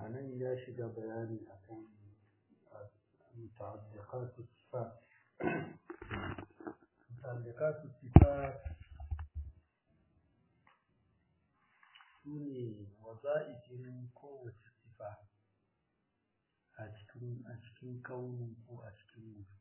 a nan ya shiga bayani akan muta'alliqatu sifat muta'alliqatu sifat sune waza'ifin kowace sifa a cikin a cikin kauni ko a cikin mutu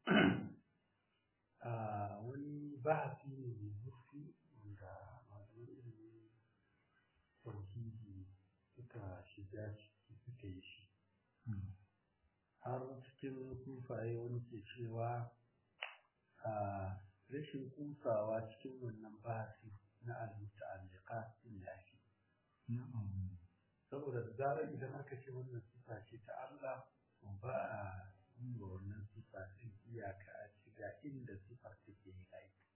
a wani bahasi ne mai zurfi wanda malaman ilimin tauhidi suka shiga ciki suka yi shi har cikin kufaye wani ke cewa a rashin kusawa cikin wannan bahasi na al-muta'alliqat din da ake saboda da zarar idan aka ce wannan sifa ce ta Allah to ba a yi wa wannan sifa din iyaka a ci ga inda sifar take yin aiki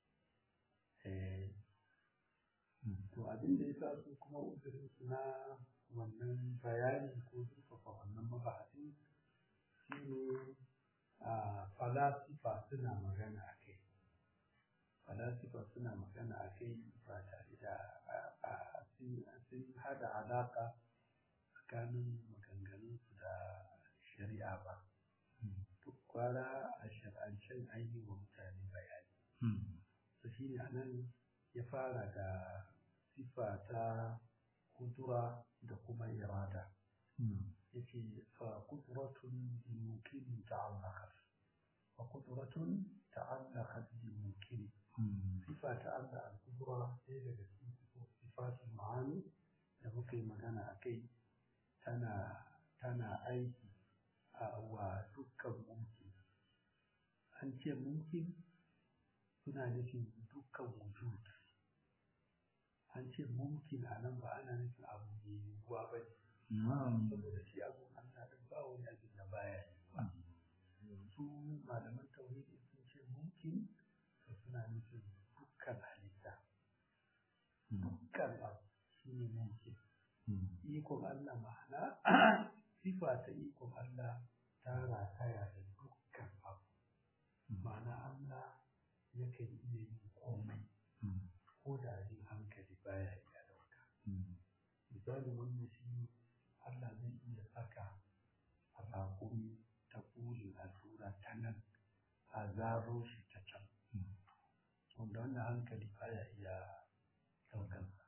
to abin da ya sa su kuma uzurin su na wannan bayani ko zurfafa wannan mabahasin shine a falasifa suna magana a kai falasifa suna magana a kai ba tare da sun hada alaka tsakanin maganganunsu da shari'a ba duk kwara a shar'ancen an yi wa mutane bayani to shi ne anan ya fara da sifa ta kudura da kuma irada ya ce fa kuduratun bi mumkin ta'allaqat fa kuduratun ta'allaqat bi mumkin sifa ta Allah al-kudura ɗaya daga cikin sifatul ma'ani da muka yi magana a kai tana tana aiki a wa dukkan mumkin an ce mumkin suna nufin dukkan wujud an ce mumkin a nan ba ana nufin abu mai yiwuwa ba ne saboda shi abu Allah din ba wani abin da baya yiwuwa su malaman tauhidi sun ce mumkin to suna nufin dukkan halitta dukkan abu shi ne mumkin ikon Allah ma'ana sifa ta ikon Allah ta rataya da dukkan abu ma'ana Allah yakan iya yin komai ko da abin hankali baya iya dauka misali wannan shi Allah zai iya saka a raƙumi ta ƙulin allura ta nan a zaro shi ta can wanda wannan hankali baya iya daukansa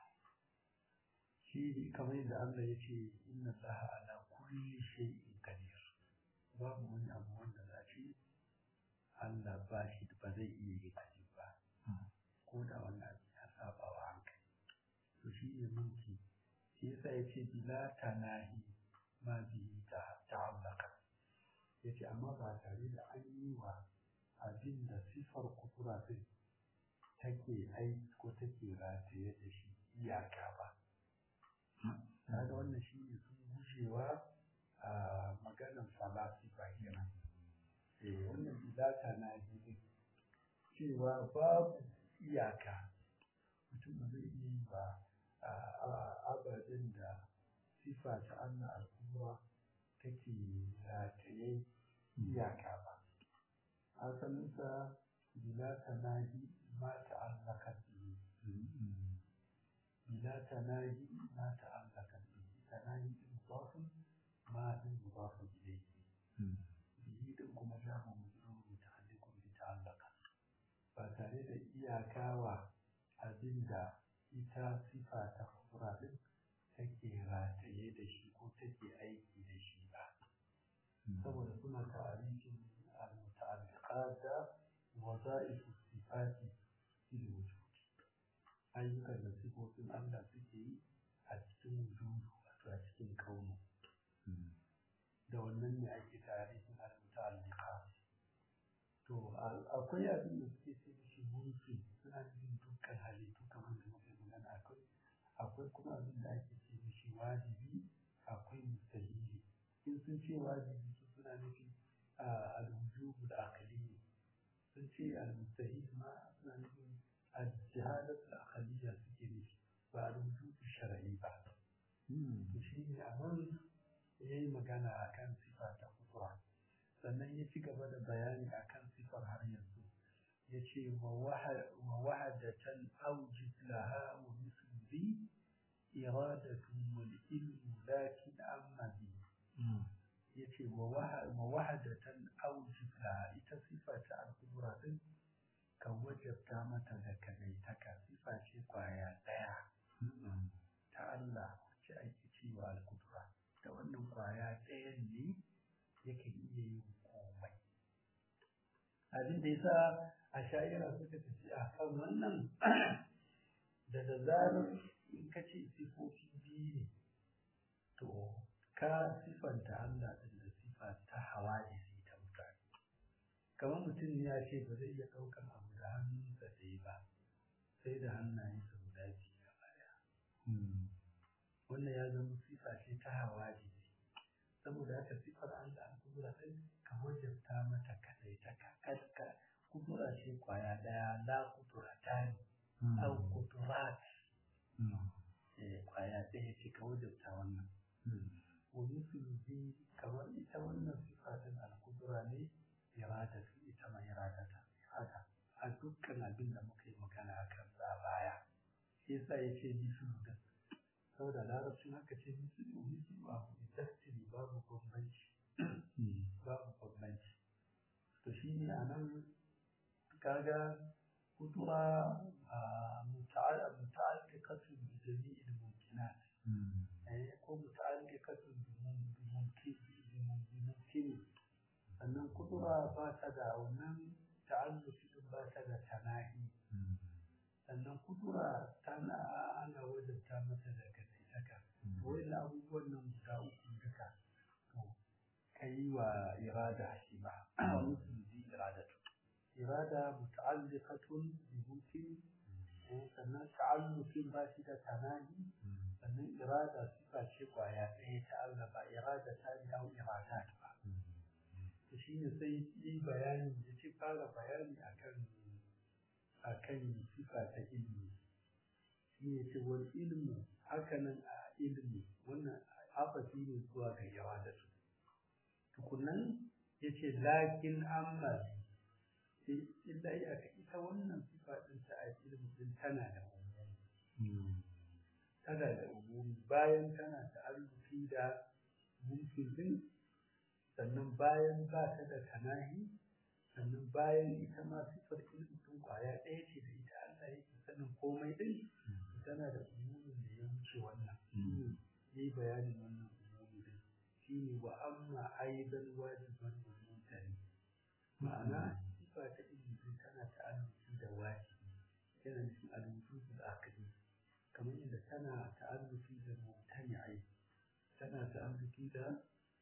shi kamar yadda Allah ya ce inna Allah ala kulli shay'in qadir babu wani abu wanda za shi Allah ba shi ba zai iya yin aji ba ko da wannan abu ya saba wa hankali to shi ne mulki shi yasa ya ce bila tanahi ma bi ta ta'allaka ya ce amma ba tare da an yi wa abin da sifar kudura din take aiki ko take rataye da shi iyaka ba kaga wannan shi ne sun gushewa a maganan falasifa kenan eh wannan bidata na yi cewa babu iyaka mutum ba zai iya yi ba ababen da sifa ta Allah al-kubra take rataye iyaka ba asalinsa bila tanahi ma ta'allaka bihi bila tanahi ma ta'allaka bihi tanahi mudaf ma mudaf ilayhi bihi din kuma jamu mudaf muta'alliqun bi ta'allaka ba tare da iyakawa abinda ita sifa ta kubra din take rataye da shi ko take aiki da shi ba saboda suna ta'arifin al-muta'alliqat da waza'if sifati fil wujud ayyukan da sifofin Allah suke yi a cikin wujudu wato a cikin kaunu da wannan ne ake tarihin al-muta'alliqat to akwai abin da suke ce da shi mulki suna nufin dukkan halittu kamar da muke magana akwai akwai kuma abin da ake ce da shi wajibi akwai mustahili in sun ce wajibi su suna nufin al-wujubu da aqli sun ce al-mustahil ma suna nufin al-jihadat al-aqliyya suke nufi ba al-wujubu shar'i ba to shi ne a nan ya yi magana a kan sifa ta kudura sannan ya ci gaba da bayani a kan sifar har yanzu ya ce wa wahadatan aujid laha wa misli iradatun wal ilmu lakin amma bi yace wa wahadatan aujibla ita sifa ta al-qudra din ka wajabta mata da kadaitaka sifa ce kwaya daya ta Allah ce ake cewa al-qudra da wannan kwaya ɗayan ne yake iya yin komai abin da yasa a sha'ira suka tafi a kan wannan da da zarar in ka ce sifofi biyu ne to ka sifanta Allah din da sifa ta hawadisi ta mutane kamar mutum ne ya ce ba zai iya ɗaukan abu da hannunsa ɗaya ba sai da hannayensa guda biyu gaba ɗaya wannan ya zama sifa ce ta hawadisi saboda haka sifar Allah an kudura ɗin ka wajabta mata kadai ta ka kudura ce kwaya ɗaya la kudura ta ne au kudurat kwaya ɗaya ce ka wajabta wannan wani sulubi kamar ita wannan sifa ɗin al-kudura ne irada su ita ma irada ta irada a dukkan abin da muka yi magana a kan sa baya shi yasa ya ce misulu da saboda larabcin haka ce misulu misulu abu destiny babu bambanci babu bambanci to shi ne a nan kaga kudura muta'alliqatun bi jami'il mumkinat ko muta'alliqatun bi mumkin sannan kudura ba ta da wannan ta'alluqi din ba ta da tanahi sannan kudura tana ana wajabta mata da kadaitaka wani abubuwan nan guda uku duka to kai wa irada shi ba mutum ji iradatu irada muta'alliqatun bi mumkin sannan ta'alluqin ba shi da tanahi sannan irada sifa ce kwaya ɗaya ta Allah ba irada ta ne au irada ba to shine sai yi bayani ya ce fara bayani akan akan sifa ta ilimi shi ne ce wal ilmu hakanan a ilimi wannan afasi ne zuwa ga yawa da su tukunan ya ce lakin amma illa ya ita wannan sifa ɗin ta a ilimi din tana da umumi tana da umumi bayan tana da arziki da mulkin din sannan bayan ba ta da tanahi sannan bayan ita ma sifar ilimin kwaya ɗaya ce da ita Allah yake sanin komai din tana da umumin da ya wuce wannan yi bayanin wannan umumi din shine wa amma aidan wajiban wa mutane ma'ana sifa ta ilimin tana ta'alluki da wajibi yana nufin al-wujud al-aqli kamar yadda tana ta'alluki da mutani'ai tana ta'alluki da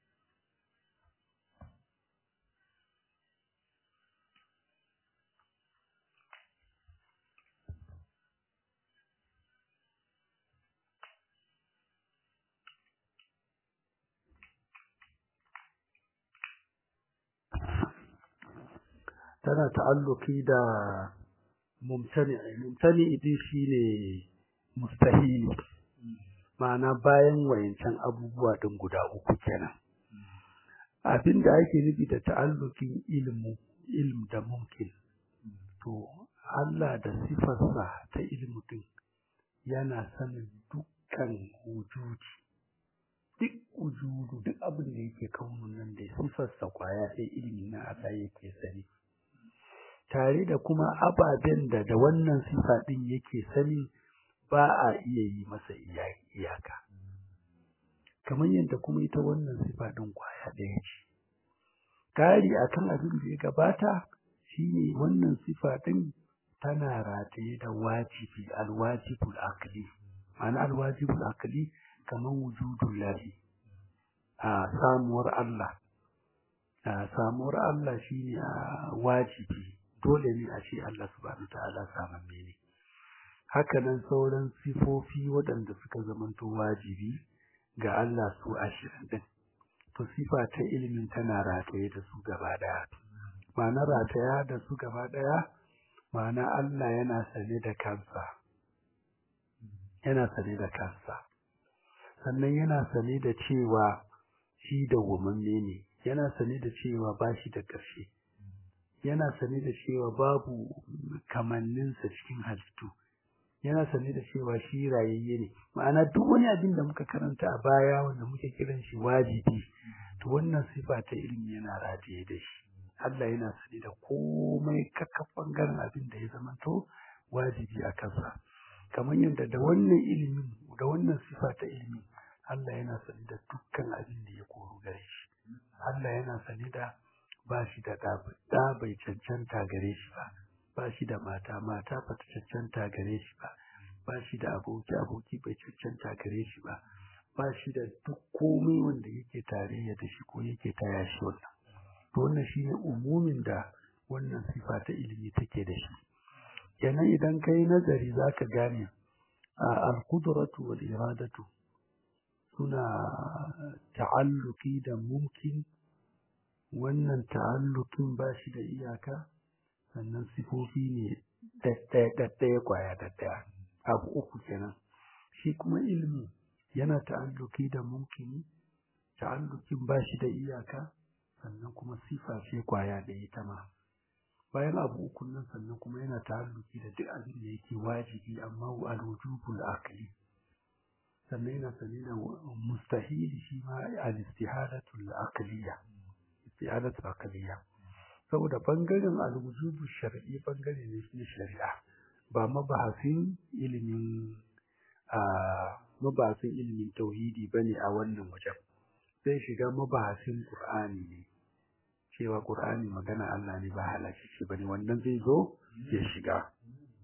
tana ta'alluki da mumtani mumtani idin shine mustahili ma'ana bayan wayancan abubuwa din guda uku kenan abinda ake nufi da ta'allukin ilmu ilm da mumkin to Allah da sifarsa ta ilmu din yana sanin dukkan wujudi duk wujudu duk abin da yake kaunin nan da sifarsa kwaya sai ilimi na Allah yake sani tare da kuma ababen da da wannan sifa din yake sani ba a iya yi masa iyaka kamar yadda kuma ita wannan sifa din kwaya ɗaya ce kari akan abin da ya gabata shine wannan sifa din tana rataye da wajibi alwajibul aqli ma'ana alwajibul aqli kamar wujudul lahi a samuwar Allah a samuwar Allah shine wajibi dole ne a ce Allah subhanahu ta'ala samamme ne hakanan sauran sifofi waɗanda suka zamanto wajibi ga Allah su ashirin din to sifa ta ilimin tana rataye da su gaba daya ma'ana rataya da su gaba daya ma'ana Allah yana sane da kansa yana sane da kansa sannan yana sane da cewa shi da wumamme ne yana sane da cewa ba shi da ƙarshe yana sane da cewa babu kamanninsa cikin halittu yana sane da cewa shi rayayye ne ma'ana duk wani abin da muka karanta a baya wanda muke kiran shi wajibi to wannan sifa ta ilimi yana rataye da shi Allah yana sane da komai kakka bangaren abin da ya zamanto wajibi a kansa kamar yadda da wannan ilimin da wannan sifa ta ilimi Allah yana sane da dukkan abin da ya koro gare shi Allah yana sane da ba shi da ɗa bai cancanta gare shi ba ba shi da mata mata ba ta cancanta gare shi ba ba shi da aboki aboki bai cancanta gare shi ba ba shi da duk komai wanda yake tarayya da shi ko yake taya shi wannan to wannan shine umumin da wannan sifa ta ilimi take da shi kenan idan kai nazari zaka gane al-qudratu wal iradatu suna ta'alluki da mumkin wannan ta'allukin ba shi da iyaka sannan sifofi ne ɗaɗɗaya kwaya ɗaɗɗaya abu uku kenan shi kuma ilimi yana ta'alluki da mumkini ta'allukin ba shi da iyaka sannan kuma sifa ce kwaya ɗaya ita ma bayan abu uku nan sannan kuma yana ta'alluki da duk abin da yake wajibi amma al-wujubul aqli sannan yana sane da mustahili shi ma al-istihadatul aqliya istihadatul aqliya saboda bangaren al-wujubu shar'i bangare ne na shari'a ba mabahasin ilimin a mabahasin ilimin tauhidi bane a wannan wajen sai shiga mabahasin qur'ani ne cewa qur'ani magana Allah ne ba halaki shi bane wannan zai zo ya shiga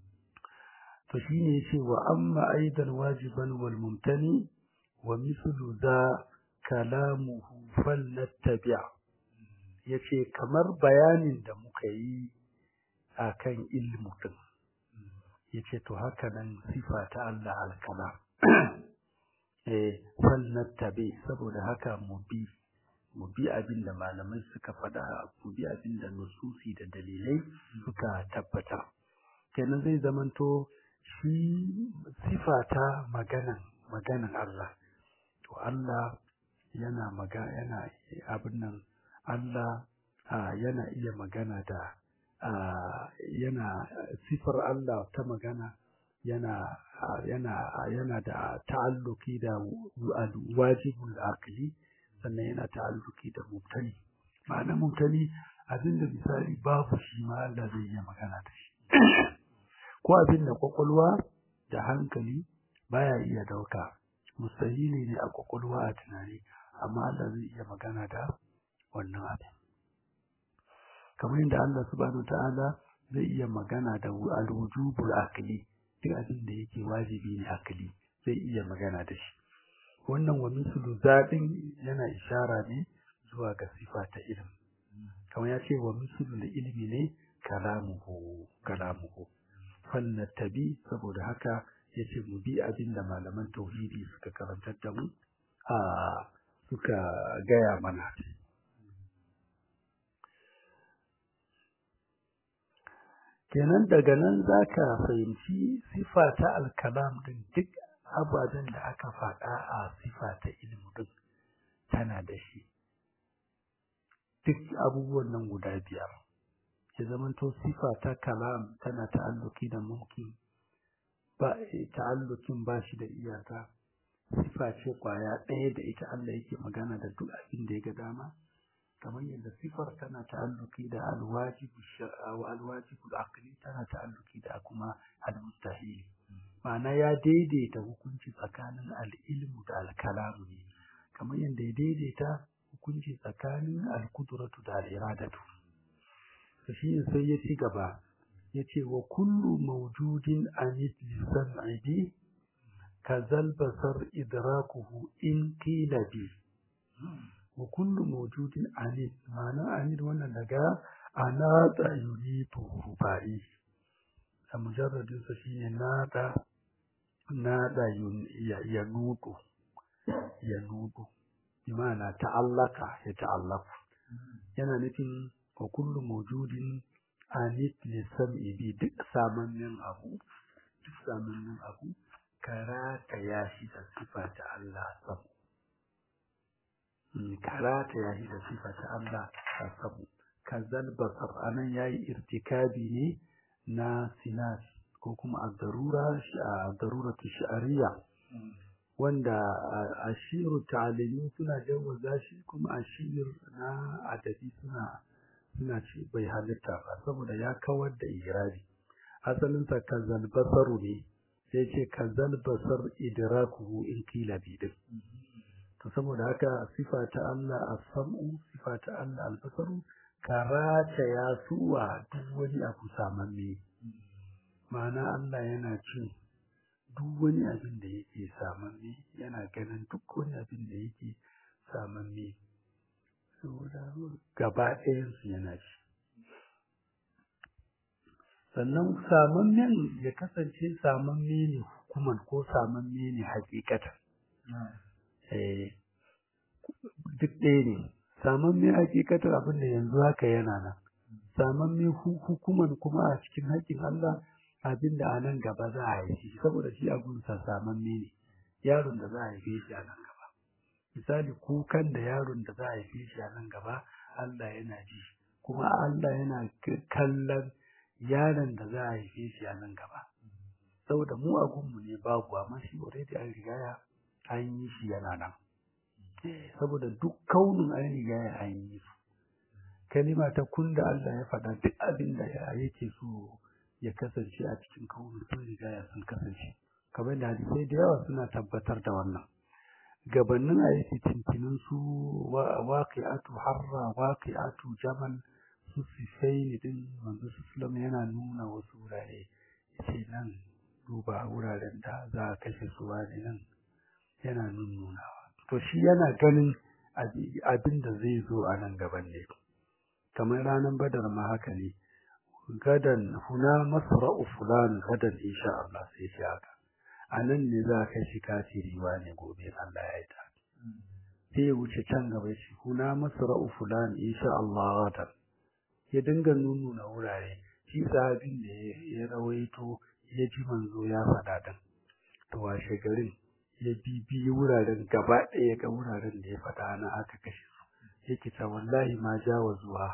to shine yace wa amma aidan wajiban wal mumtani wa mislu za kalamuhu falnattabi' yace kamar bayanin da muka yi akan ilmu din yace to haka nan sifa ta Allah al-kalam eh falnattabi' saboda haka mu bi mu bi abin da malamai suka faɗa mu bi abin da nususi da dalilai suka tabbata kenan zai zamanto shi sifata maganan maganan Allah to Allah yana maga yana abin nan Allah yana iya magana da yana sifar Allah ta magana yana yana yana da ta'alluki da wajibul aqli sannan yana ta'alluki da mubtali ma'ana mubtali abinda misali babu shi ma Allah zai iya magana da shi ko abin da kwakwalwa da hankali baya iya dauka mustahili ne a kwakwalwa a tunani amma Allah zai iya magana da wannan abin kamar yadda Allah subhanahu ta'ala zai iya magana da al-wujubul aqli duk abin da yake wajibi ne aqli zai iya magana da shi wannan wa mislu zaɗin yana ishara ne zuwa ga sifa ta ilimi kamar ya ce wa mislu da ilimi ne kalamuhu kalamuhu tabi saboda haka ya ce mu bi abin da malaman tauhidi suka karantar da mu a suka gaya mana kenan daga nan za ka fahimci sifa ta alkalam din duk ababen da aka faɗa a sifa ta ilimi din tana da shi duk abubuwan nan guda biyar ya zamanto sifa ta kalam tana ta'alluki da mumkin ba ta'allukin ba shi da iyaka sifa ce kwaya ɗaya da ita Allah yake magana da duk abin da ya ga dama kamar yadda sifar tana ta'alluki da alwajibu wa alwajibu aqli tana ta'alluki da kuma almustahil ma'ana ya daidaita hukunci tsakanin al'ilmu da alkalamu ne kamar yadda ya daidaita hukunci tsakanin alkudratu da al'iradatu to shi sai ya ci gaba ya ce wa kullu mawjudin anid lisan aidi kazal basar idrakuhu in qila bi wa kullu mawjudin anid ma'ana anid wannan daga anata yuritu rubai a mujarradin sa shine nada nada ya nudu ya nudu bimana ta'allaka ya ta'allaku yana nufin wa kullu mawjudin anit li sam'i bi duk samannin abu duk samannin abu karata ya shi da sifa ta Allah sabu karata ya shi da sifa ta Allah sabu kazal basar anan yayi irtikabi ne na sinas ko kuma ad-darura ad-daruratu shi'ariyya wanda ashiru ta'alimi suna jawaza shi kuma ashir na adabi suna suna ce bai halitta ba saboda ya kawar da irabi asalin sa kazal basaru ne sai ce kazal basar idrakuhu in kila bidin to saboda haka sifa ta Allah as-sam'u sifa ta Allah al-basaru karata ya suwa duk wani abu samamme ma'ana Allah yana cin duk wani abin da yake samamme yana ganin duk wani abin da yake samamme saboda gaba ɗayansu yana ci sannan samammen ya kasance samamme ne hukuman ko samamme ne hakikatan duk ɗaya ne samamme hakikatan abin da yanzu haka yana nan samamme hukuman kuma a cikin haƙƙin Allah abin da a nan gaba za a haifi saboda shi abunsa samamme ne yaron da za a haife shi a nan gaba misali kukan da yaron da za a haife shi a nan gaba Allah yana ji kuma Allah yana kallon yaron da za a haife shi a nan gaba saboda mu a gunmu ne babu amma shi already an rigaya an yi shi yana nan saboda duk kaunin an rigaya an yi su kalima ta kun da Allah ya faɗa duk abin da yake so ya kasance a cikin kaunin sun rigaya sun kasance kamar da hadisai da yawa suna tabbatar da wannan gabanin a yi fitintinin su waƙi'atu harra waƙi'atu jamal su sifai din manzo islam yana nuna wasu wurare ce nan duba wuraren da za a kashe su wani nan yana nunnunawa to shi yana ganin abin da zai zo a nan gaban ne kamar ranar badar ma haka ne gadan huna masra'u fulan gadan insha Allah sai shi haka a nan ne za ka shi kafiri ne gobe Allah ya yi ta sai ya wuce can gaba shi huna masra'u fulan insha Allah gadan ya dinga nuna wurare shi sahabin da ya rawaito ya ji manzo ya faɗa din to washe garin ya bibiyi wuraren gaba ɗaya ga wuraren da ya faɗa na aka kashe su yake ta wallahi ma jawa zuwa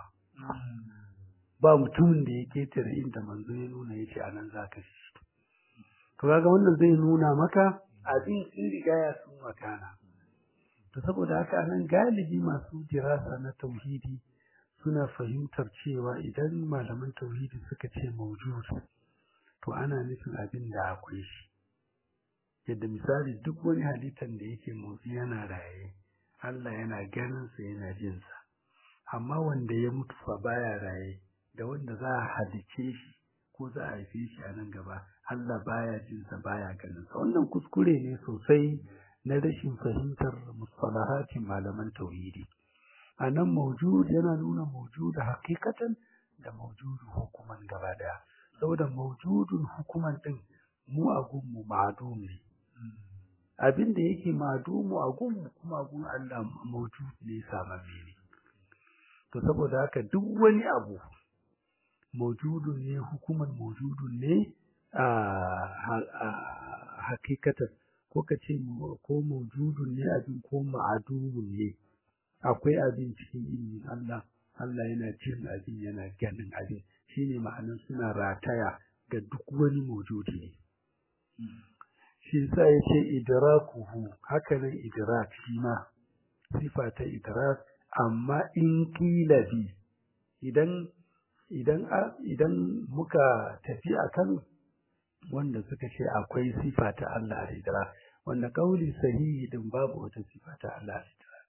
ba mutumin da ya ketare inda manzo ya nuna ya ce a nan za ka shi to kaga wannan zai nuna maka abin sun riga ya sun makana to saboda haka anan galibi masu dirasa na tauhidi suna fahimtar cewa idan malaman tauhidi suka ce mawjud to ana nufin abin da akwai shi yadda misali duk wani halittar da yake motsi yana raye Allah yana ganin sa yana jin sa amma wanda ya mutu fa baya raye da wanda za a halice shi ko za a haife shi a nan gaba Allah baya jin sa baya ganin sa wannan kuskure ne sosai na rashin fahimtar mustalahatin malaman tauhidi a nan mawjud yana nuna mawjud hakikatan da mawjud hukuman gaba daya saboda mawjudun hukuman din mu a gunmu ma'adum ne abin da yake ma'adumu a gunmu kuma a gun Allah mawjud ne samamme ne to saboda haka duk wani abu mawjudun ne hukuman mawjudun ne a hakikatan ko ka ce ko mawjudun ne abin ko ma'adumun ne akwai abin cikin ilimin Allah Allah yana jin abin yana ganin abin shine ma'anar suna rataya ga duk wani mawjudi ne shi sa ya ce idrakuhu haka nan idrak shi ma sifa ta idrak amma in kila bi idan idan idan muka tafi akan wanda suka ce akwai sifa ta Allah a idrak wanda kauli sahihi din babu wata sifa ta Allah a idrak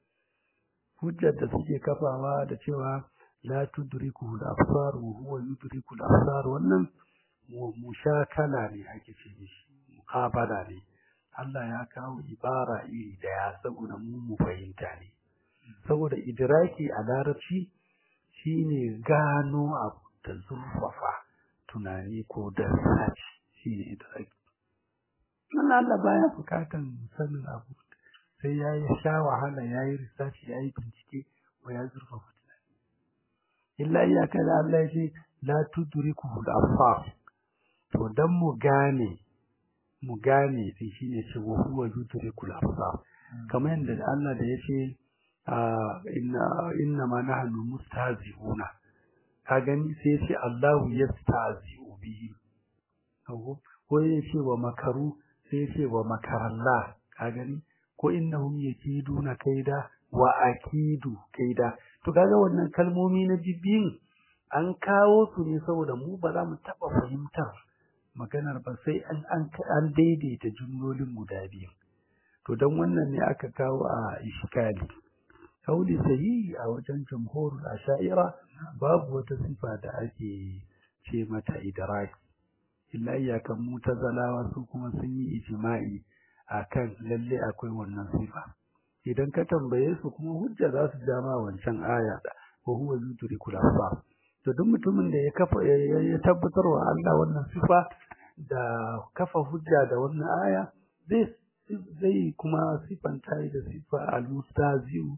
hujjar da suke kafawa da cewa la tudriku al-absar wa huwa yudriku al-absar wannan mushakala ne ake ce shi muqabala ne Allah ya kawo ibara iri daya saboda mu mu fahimta ne saboda idraki a larabci shine gano abu da zurfafa tunani ko da saci shine idraki wannan Allah baya bukatan sanin abu sai ya yi sha wahala ya yi research ya yi bincike ko ya zurfafa tunani illa iyaka da Allah ya ce la tudriku al-absar to dan mu gane mu gane sai shine ce wa huwa yudriku al-absar kamar yadda Allah da yace inna inna ma nahnu mustahzi'una ka gani sai yace Allahu yastahzi'u bihi ko ya ce wa makaru sai ya ce wa makarallah ka gani ko innahum yakiduna kaida wa akidu kaida to kaga wannan kalmomi na bibbiyin an kawo su ne saboda mu ba za mu taba fahimtar maganar ba sai an an an daidaita jumlolin guda biyu to dan wannan ne aka kawo a iskali kauli sahihi a wajen jumhurul asha'ira babu wata sifa da ake ce mata idraki illa iyakan mutazalawa su kuma sun yi ijma'i akan lalle akwai wannan sifa idan ka tambaye su kuma hujja za su jama wancan aya da wa huwa yudrikul absar to duk mutumin da ya kafa ya tabbatar wa Allah wannan sifa da kafa hujja da wannan aya zai zai kuma sifanta da sifa al-mustazi'u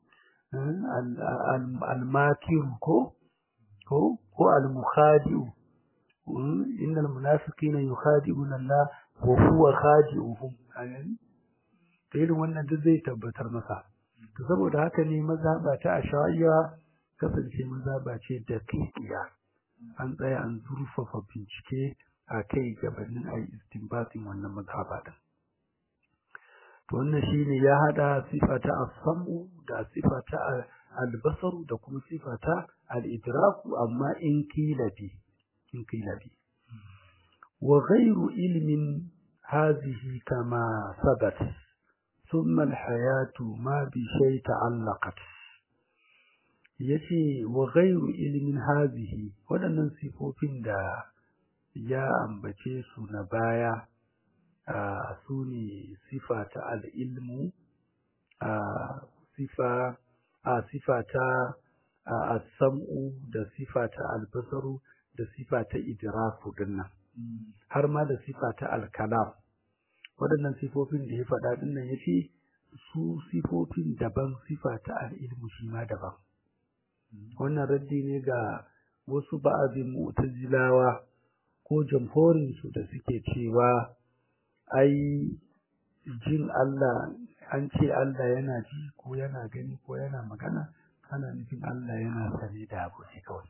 al-makir ko ko ko al-mukhadi'u innal munafiqina yukhadi'una Allah wa huwa khadi'uhum ayan to irin wannan duk zai tabbatar masa to saboda haka ne mazhaba ta ashariya kasance mazhaba ce da kikiya an tsaya an zurfafa bincike a kai gabanin ayi istinbatin wannan mazhaba din to wannan shine ya hada sifata as-sam'u da sifata al-basaru da kuma sifata al-idraku amma in kila bi in kila bi wa ghayru ilmin hadhihi kama sabat thumma al-hayatu ma bi shay ta'allaqat yace wa ghayru ilmin hadhihi wadannan sifofin da ya ambace su na baya su ne sifa ta al'ilmu sifa a sifa ta sam'u da sifa ta albasaru da sifa ta idraku dinnan har ma da sifa ta alkalam waɗannan sifofin da ya faɗa dinnan ya ce su sifofin daban sifa ta al'ilmu shi ma daban wannan raddi ne ga wasu ba'azin mu'tazilawa ko jamhorinsu da suke cewa ai jin Allah an ce Allah yana ji ko yana gani ko yana magana ana nufin Allah yana sane da abu ne kawai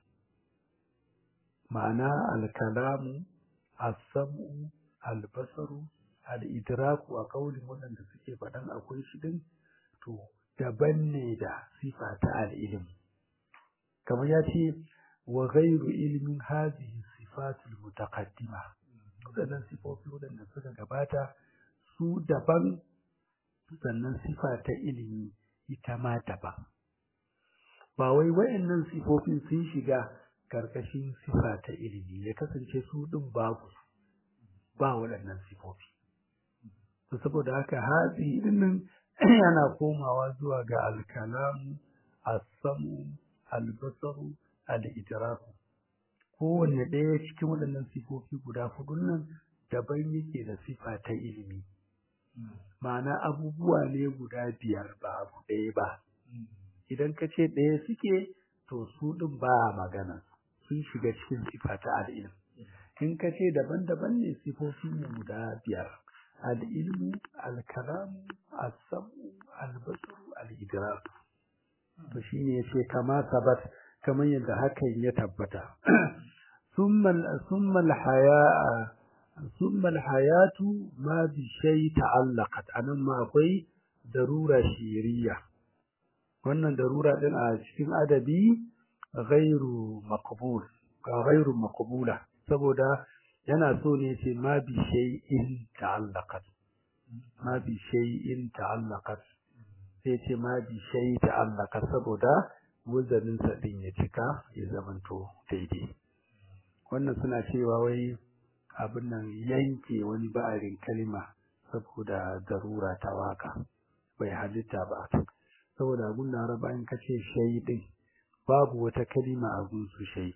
ma'ana alkalamu as-sam'u al-basaru al-idraku a kaulin waɗanda suke faɗan akwai shi din to daban ne da sifa ta al-ilm kamar ya ce wa ghairu ilmin hadhihi sifatul mutaqaddima waɗannan sifofi waɗanda suka gabata su daban sannan sifa ta ilimi ita ma daban ba wai waɗannan sifofin sun shiga karkashin sifa ta ilimi ya kasance su ɗin babu ba waɗannan sifofi to saboda haka hatsi ɗinnan yana komawa zuwa ga alkalamu as-samu al-basaru al-idraku kowanne ɗaya cikin waɗannan sifofi guda hudun nan daban yake da sifa ta ilimi ma'ana abubuwa ne guda biyar ba abu ɗaya ba idan ka ce ɗaya suke to su ɗin ba a magana sun shiga cikin sifa ta al'ilm in ka ce daban-daban ne sifofi ne guda biyar al'ilmu al-kalamu as-samu al-basaru al-idrak to shine yace kama sabat kamar yadda hakan ya tabbata summa al-haya summa al-hayatu ma bi shay ta'allaqat anan ma akwai darura shiriya wannan darura din a cikin adabi ghairu maqbul ka ghairu maqbula saboda yana so ne ce ma bi shay'in ta'allaqat ma bi shay'in ta'allaqat sai ce ma bi shay ta'allaqat saboda wazanin sa din ya cika ya zamanto daidai wannan suna cewa wai abin nan yanke wani ba'arin kalima saboda darura ta waka bai halitta ba saboda gun laraba in kace shay din babu wata kalima a gun su shay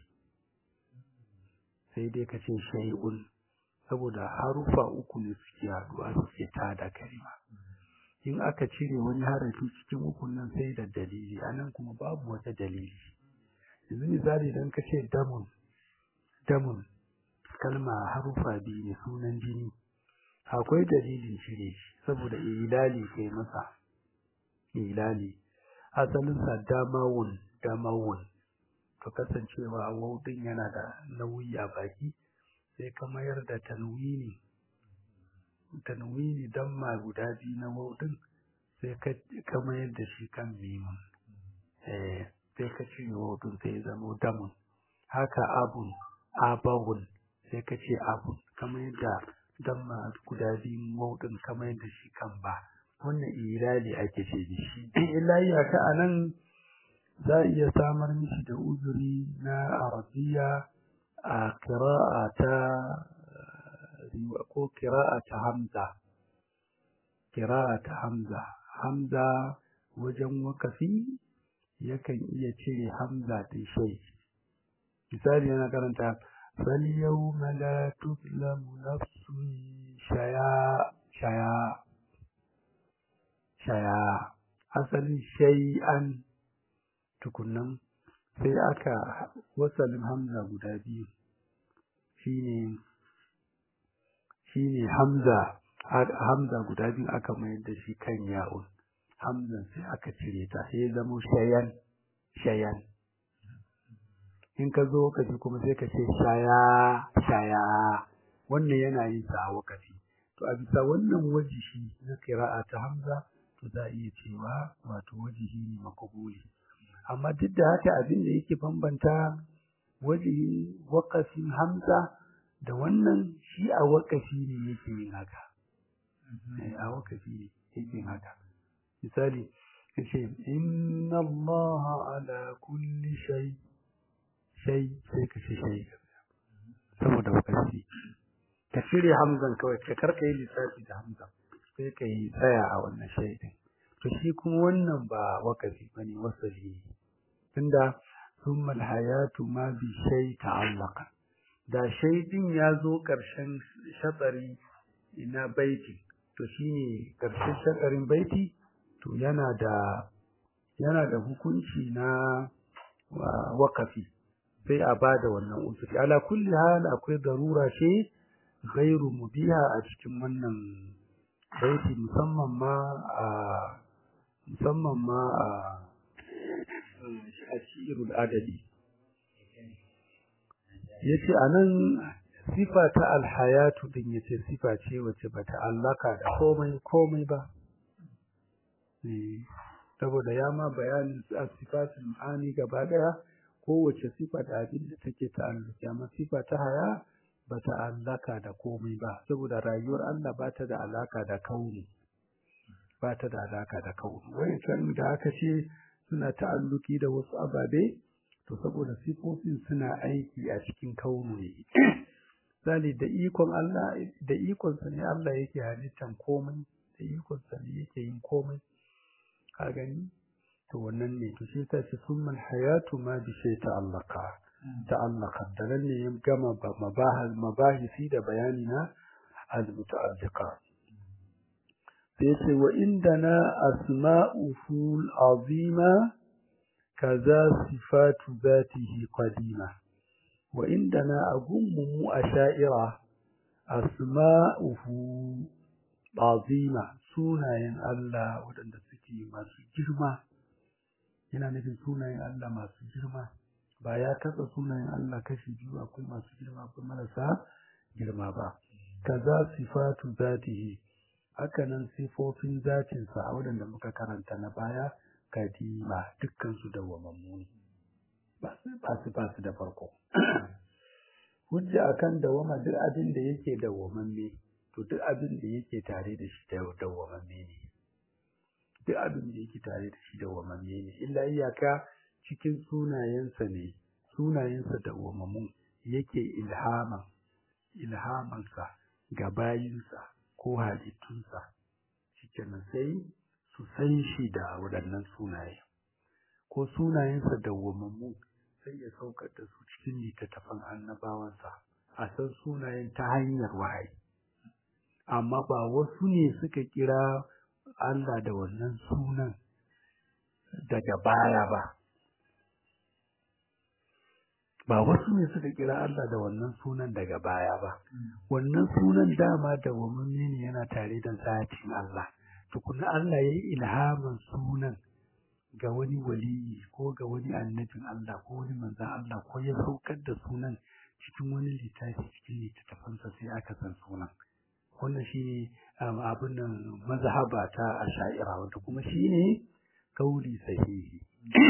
sai dai kace shay'un saboda harufa uku ne suke haduwa suke tada kalima in aka cire wani harafi cikin ukun nan sai da dalili anan kuma babu wata dalili yanzu misali idan ka ce damun damun kalma harufa biyu ne sunan jini akwai dalilin cire shi saboda ilali kai masa ilali asalinsa damawun damawun to kasancewa wau din yana da nauyi a baki sai ka mayar da tanwini tanwini damma guda biyu na waw din sai ka mayar da shi kan mimun eh sai ka cire waw din sai ya zama damun haka abun abawun sai ka ce abun kamar yadda damma guda biyu waw din kamar yadda shi kan ba wannan irali ake ce da shi illa iyaka anan za a iya samar mishi da uzuri na arabiya a kira'a ta ko kira'a ta hamza kira'a ta hamza hamza wajen wakafi yakan iya cire hamza ta shai misali yana karanta فاليوم لا تظلم نفس شيئا شيئا شيئا asalin shay'an tukunnan sai aka wasalin hamza guda biyu shine shine hamza hamza guda biyu aka mayar da shi kan ya'un hamzan sai aka cire ta sai ya zama shayan shayan in ka zo wakafi kuma sai ka ce shaya shaya wannan yana yin sa a wakafi to a bisa wannan wajihi na kira'a ta hamza to za a iya cewa wato wajihi ne makabuli amma duk da haka abin da yake bambanta wajihin wakafin hamza da wannan shi a wakafi ne yake yin haka a wakafi ne yake yin haka misali yace inna allaha ala kulli shay shay sai ka ce shay saboda wakafi ka cire hamzan kawai ka karka yi lissafi da hamza sai ka yi tsaya a wannan shay din to shi kuma wannan ba wakafi bane wasali ne tunda summa alhayatu ma bi shay ta'allaqa da shay din ya zo karshen shatsari ina baiti to shine karshen shatsarin baiti to yana da yana da hukunci na wakafi sai a bada wannan usuri ala kulli hal akwai darura ce ghairu mubiha a cikin wannan baiti musamman ma a musamman ma a ashirul adadi yace anan sifa ta alhayatu din yace sifa ce wace bata allaka da komai komai ba saboda ya ma bayanin sifatul ma'ani gaba daya kowace sifa da abin da take ta'alluki amma sifa ta haya bata allaka da komai ba saboda rayuwar Allah bata da alaka da kauni bata da alaka da kauni wayancan da aka ce suna ta'alluki da wasu ababe to saboda sifofin suna aiki a cikin kauni ne misali da ikon Allah da ikon sa ne Allah yake halittan komai da ikon sa ne yake yin komai ka gani to wannan ne to shi ta ce summal hayatu ma bi shay ta'allaka ta'allaka da nan ne ya gama mabahis mabahisi da bayani na al-muta'alliqa sai ce wa indana asma'uhu al-azima kaza sifatu zatihi qadima wa indana agummu asha'ira asma'uhu azima sunayen Allah waɗanda suke masu girma yana nufin sunayen Allah masu girma ba ya kasa sunayen Allah kashi biyu akwai masu girma akwai marasa girma ba kaza sifatu zatihi hakanan sifofin zatinsa a waɗanda muka karanta na baya kadima dukkan su dawwamammu ne ba su ba su da farko hujja akan dawama duk abin da yake dawwamamme to duk abin da yake tare da shi dawwamamme ne duk abin da yake tare da shi dawwamamme ne illa iyaka cikin sunayensa ne sunayensa dawwamammu yake ilhaman ilhamansa ga bayinsa ko halittunsa shikenan sai su san shi da waɗannan sunaye ko sunayensa dawwamammu sai ya saukar da su cikin littattafan annabawansa a san sunayen ta hanyar wahayi amma ba wasu ne suka kira Allah da wannan sunan daga baya ba ba wasu ne suka kira Allah da wannan sunan daga baya ba wannan sunan dama da wamanne ne yana tare da zatin Allah tukuna Allah ya yi ilhamin sunan ga wani waliyi ko ga wani annabin Allah ko wani manzan Allah ko ya saukar da sunan cikin wani littafi cikin littattafansa sai aka san sunan wannan shine abin nan mazhaba ta asha'ira wanda kuma shine kauli sahihi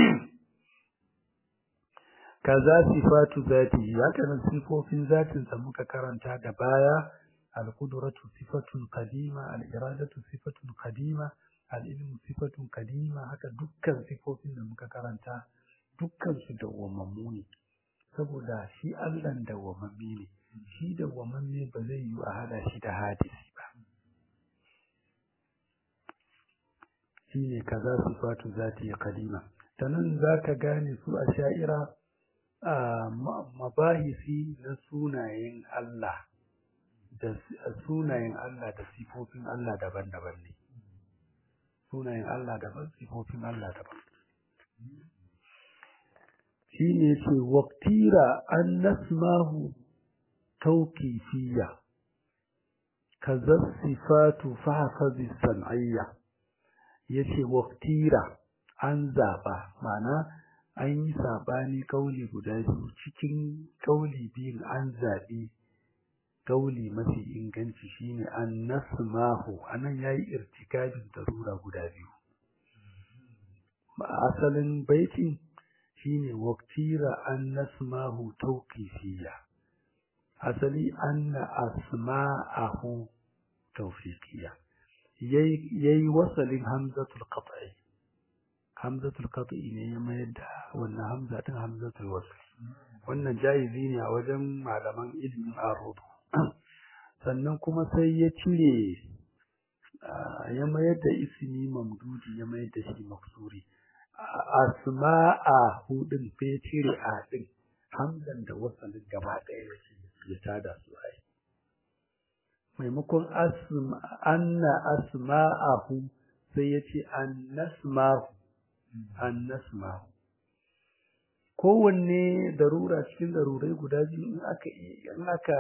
kaza sifatu zati haka nan sifofin zatin sa muka karanta da baya al-qudratu sifatun qadima al-iradatu sifatun qadima al-ilmu sifatun qadima haka dukkan sifofin da muka karanta dukkan su dawwamammu ne saboda shi Allah dawwamamme ne shi dawwamamme ba zai yi a hada shi da hadisi ba shine kaza sifatu zati qadima tanan zaka gane su a sha'ira a mabahisi na sunayen Allah da sunayen Allah da sifofin Allah daban-daban ne sunayen Allah daban sifofin Allah daban shi ne ce waktira an nasmahu tauƙifiya kaza sifatu fahafazi san'ayya ya ce waktira an zaɓa ma'ana an yi saɓani kauli guda biyu cikin kauli biyun an zaɓi kauli mafi inganci shine an nasmahu anan yayi irtikabin darura guda biyu asalin baiti shine waqtira an nasmahu tawqifiyya asali anna asma'ahu tawfiqiyya yayi yayi wasalin hamzatul qat'i hamzatul qat'i ne ya mayar da wannan hamza din hamzatul wasl wannan jaizi ne a wajen malaman ilimin arudu sannan kuma sai ya cire ya mayar da ismi mamdudi ya mayar da shi maksuri asma'a hudin sai ya cire a din hamzan da wasalin gaba ɗaya ya tada su ai maimakon anna asma'ahu sai ya ce annasma'u annasma'u kowanne darura cikin darurai guda biyu in aka in aka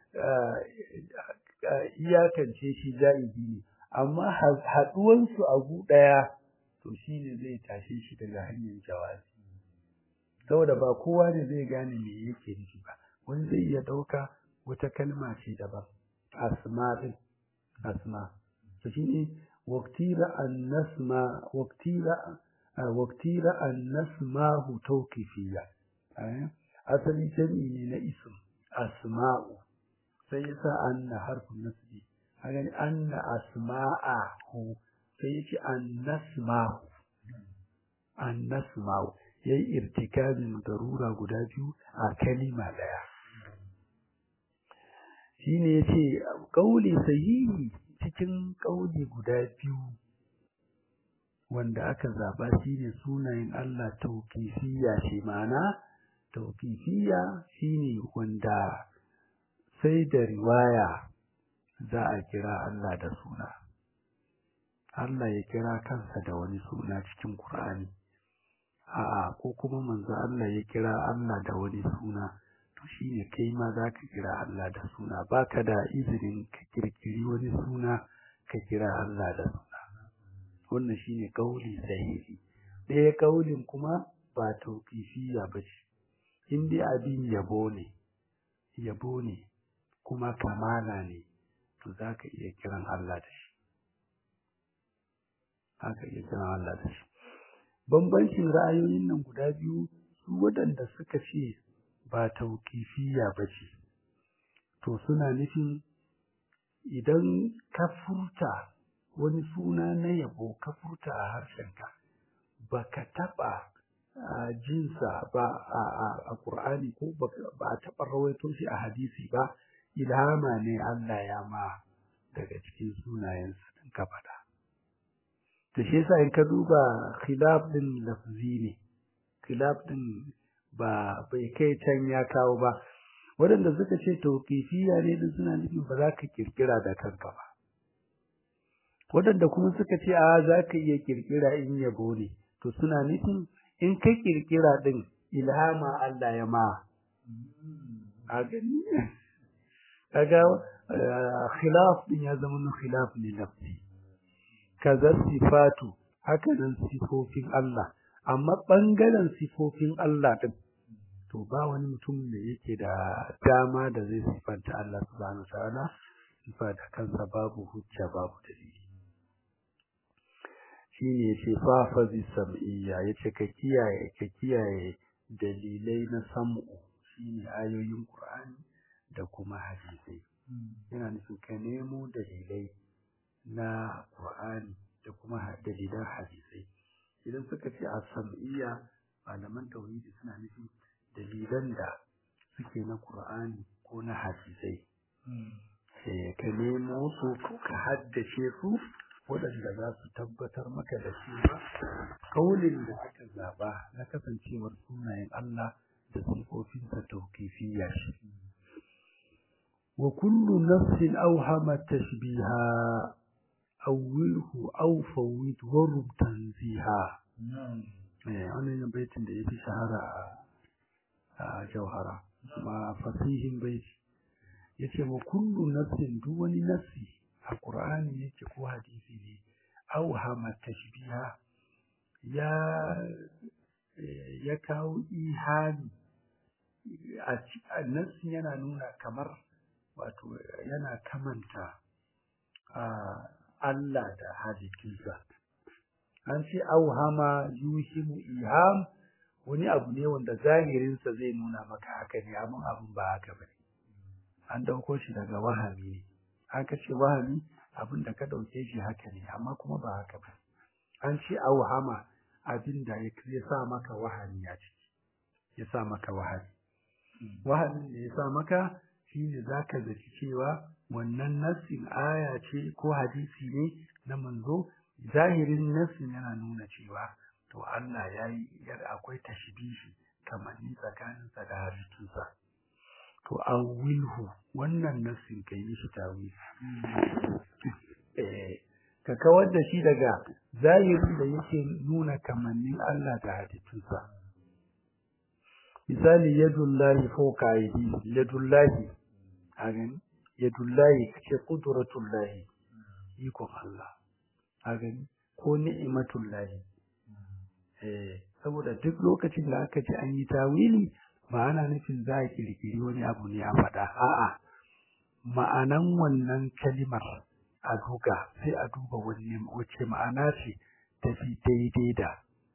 iyakance shi ja'ibi ne amma haɗuwansu a gu ɗaya to shi ne zai tashe shi daga hanyar jawazi saboda ba kowa ne zai gane me yake nufi ba wani zai iya ɗauka wata kalma ce daban asma ɗin asma to shi ne waktira an nasma waktira waktira an nasmahu tawqifiyya asali jami'i ne na ism asma'u sai yasa anna harfin nasbi hagan anna asma'ahu sai yace annasma'u annasma'u yayi irtikabin darura guda biyu a kalima daya shine yace kauli sahihi cikin kauli guda biyu wanda aka zaba shine sunayen Allah tauqifiyya shi ma'ana tauqifiyya shine wanda sai da riwaya za a kira Allah da suna Allah ya kira kansa da wani suna cikin Qur'ani a'a ko kuma manzo Allah ya kira Allah da wani suna to shine kai ma zaka kira Allah da suna baka da izinin ka kirkiri wani suna ka kira Allah da suna wannan shine kauli sahihi ɗaya kaulin kuma ba tauqifiyya bace in dai abin yabo ne yabo ne kuma kamala ne to za ka iya kiran Allah da shi haka iya kiran Allah da shi bambancin ra'ayoyin nan guda biyu su waɗanda suka ce ba tauƙifiya ba ce to suna nufin idan ka furta wani suna na yabo ka furta a harshenka ba ka taɓa jinsa ba a ƙur'ani ko ba a taɓa rawaito shi a hadisi ba ilhama ne Allah ya ma daga cikin sunayensa din ka faɗa. Da shi yasa in ka duba khilaf din lafzi ne, khilaf din ba bai kai can ya kawo ba. Waɗanda suka ce tauƙifiya ne din suna nufin ba za ka kirkira da kanka ba. Waɗanda kuma suka ce a za ka iya kirkira in yabo ne, to suna nufin in ka kirkira din ilhama Allah ya ma. A gani kaga khilaf din ya zama na khilaf ne nafsi kaza sifatu haka nan sifofin Allah amma bangaren sifofin Allah din to ba wani mutum da yake da dama da zai sifanta Allah subhanahu ta'ala sifa da kansa babu hujja babu dalili shine yace fa fa bi sam'iyya yace ka kiyaye ka kiyaye dalilai na sam'u shine ayoyin Qur'ani da kuma hadisi yana nufin ka nemo dalilai na Qur'ani da kuma dalilan hadisai idan suka ce a sam'iyya malaman tauhidi suna nufin dalilan da suke na Qur'ani ko na hadisai eh ka nemo su ka haddace su waɗanda za su tabbatar maka da cewa kaulin da aka zaba na kasancewar sunayen Allah da sifofinsa tauqifiyya shi wa kullu nafsin awhama tashbiha awwilhu aw fawwid warub tanziha eh wannan baitin da yafi shahara a jauhara kuma fasihin baiti yace wa kullu nafsin duk wani nafsi a qur'ani yake ko hadisi ne awhama tashbiha ya ya kawo ihani a nafsi yana nuna kamar wato yana kamanta Allah da halittunsa an ce auhama yuhimu iham wani abu ne wanda zahirinsa zai nuna maka haka ne amma abin ba haka ba ne an dauko shi daga wahami ne aka ce wahami abin da ka dauke shi haka ne amma kuma ba haka ba an ce auhama abin da ya sa maka wahami a ciki ya sa maka wahami wahamin da ya sa maka shine zaka zaci cewa wannan nassin aya ce ko hadisi ne na manzo zahirin nassin yana nuna cewa to Allah yayi yar akwai tashbihi kamar ni tsakanin sa da halittunsa to awilhu wannan nassin kai mishi tawili eh ka kawar da shi daga zahirin da yake nuna kamannin Allah da halittunsa misali yadullahi fawqa aydihi yadullahi a gani yadullahi kace qudratullahi ikon Allah a gani ko ni'matullahi eh saboda duk lokacin da aka ce an yi tawili ba ana nufin za a kirkiri wani abu ne a faɗa a'a ma'anan wannan kalimar a duga sai a duba wani wace ma'ana ce tafi daidai da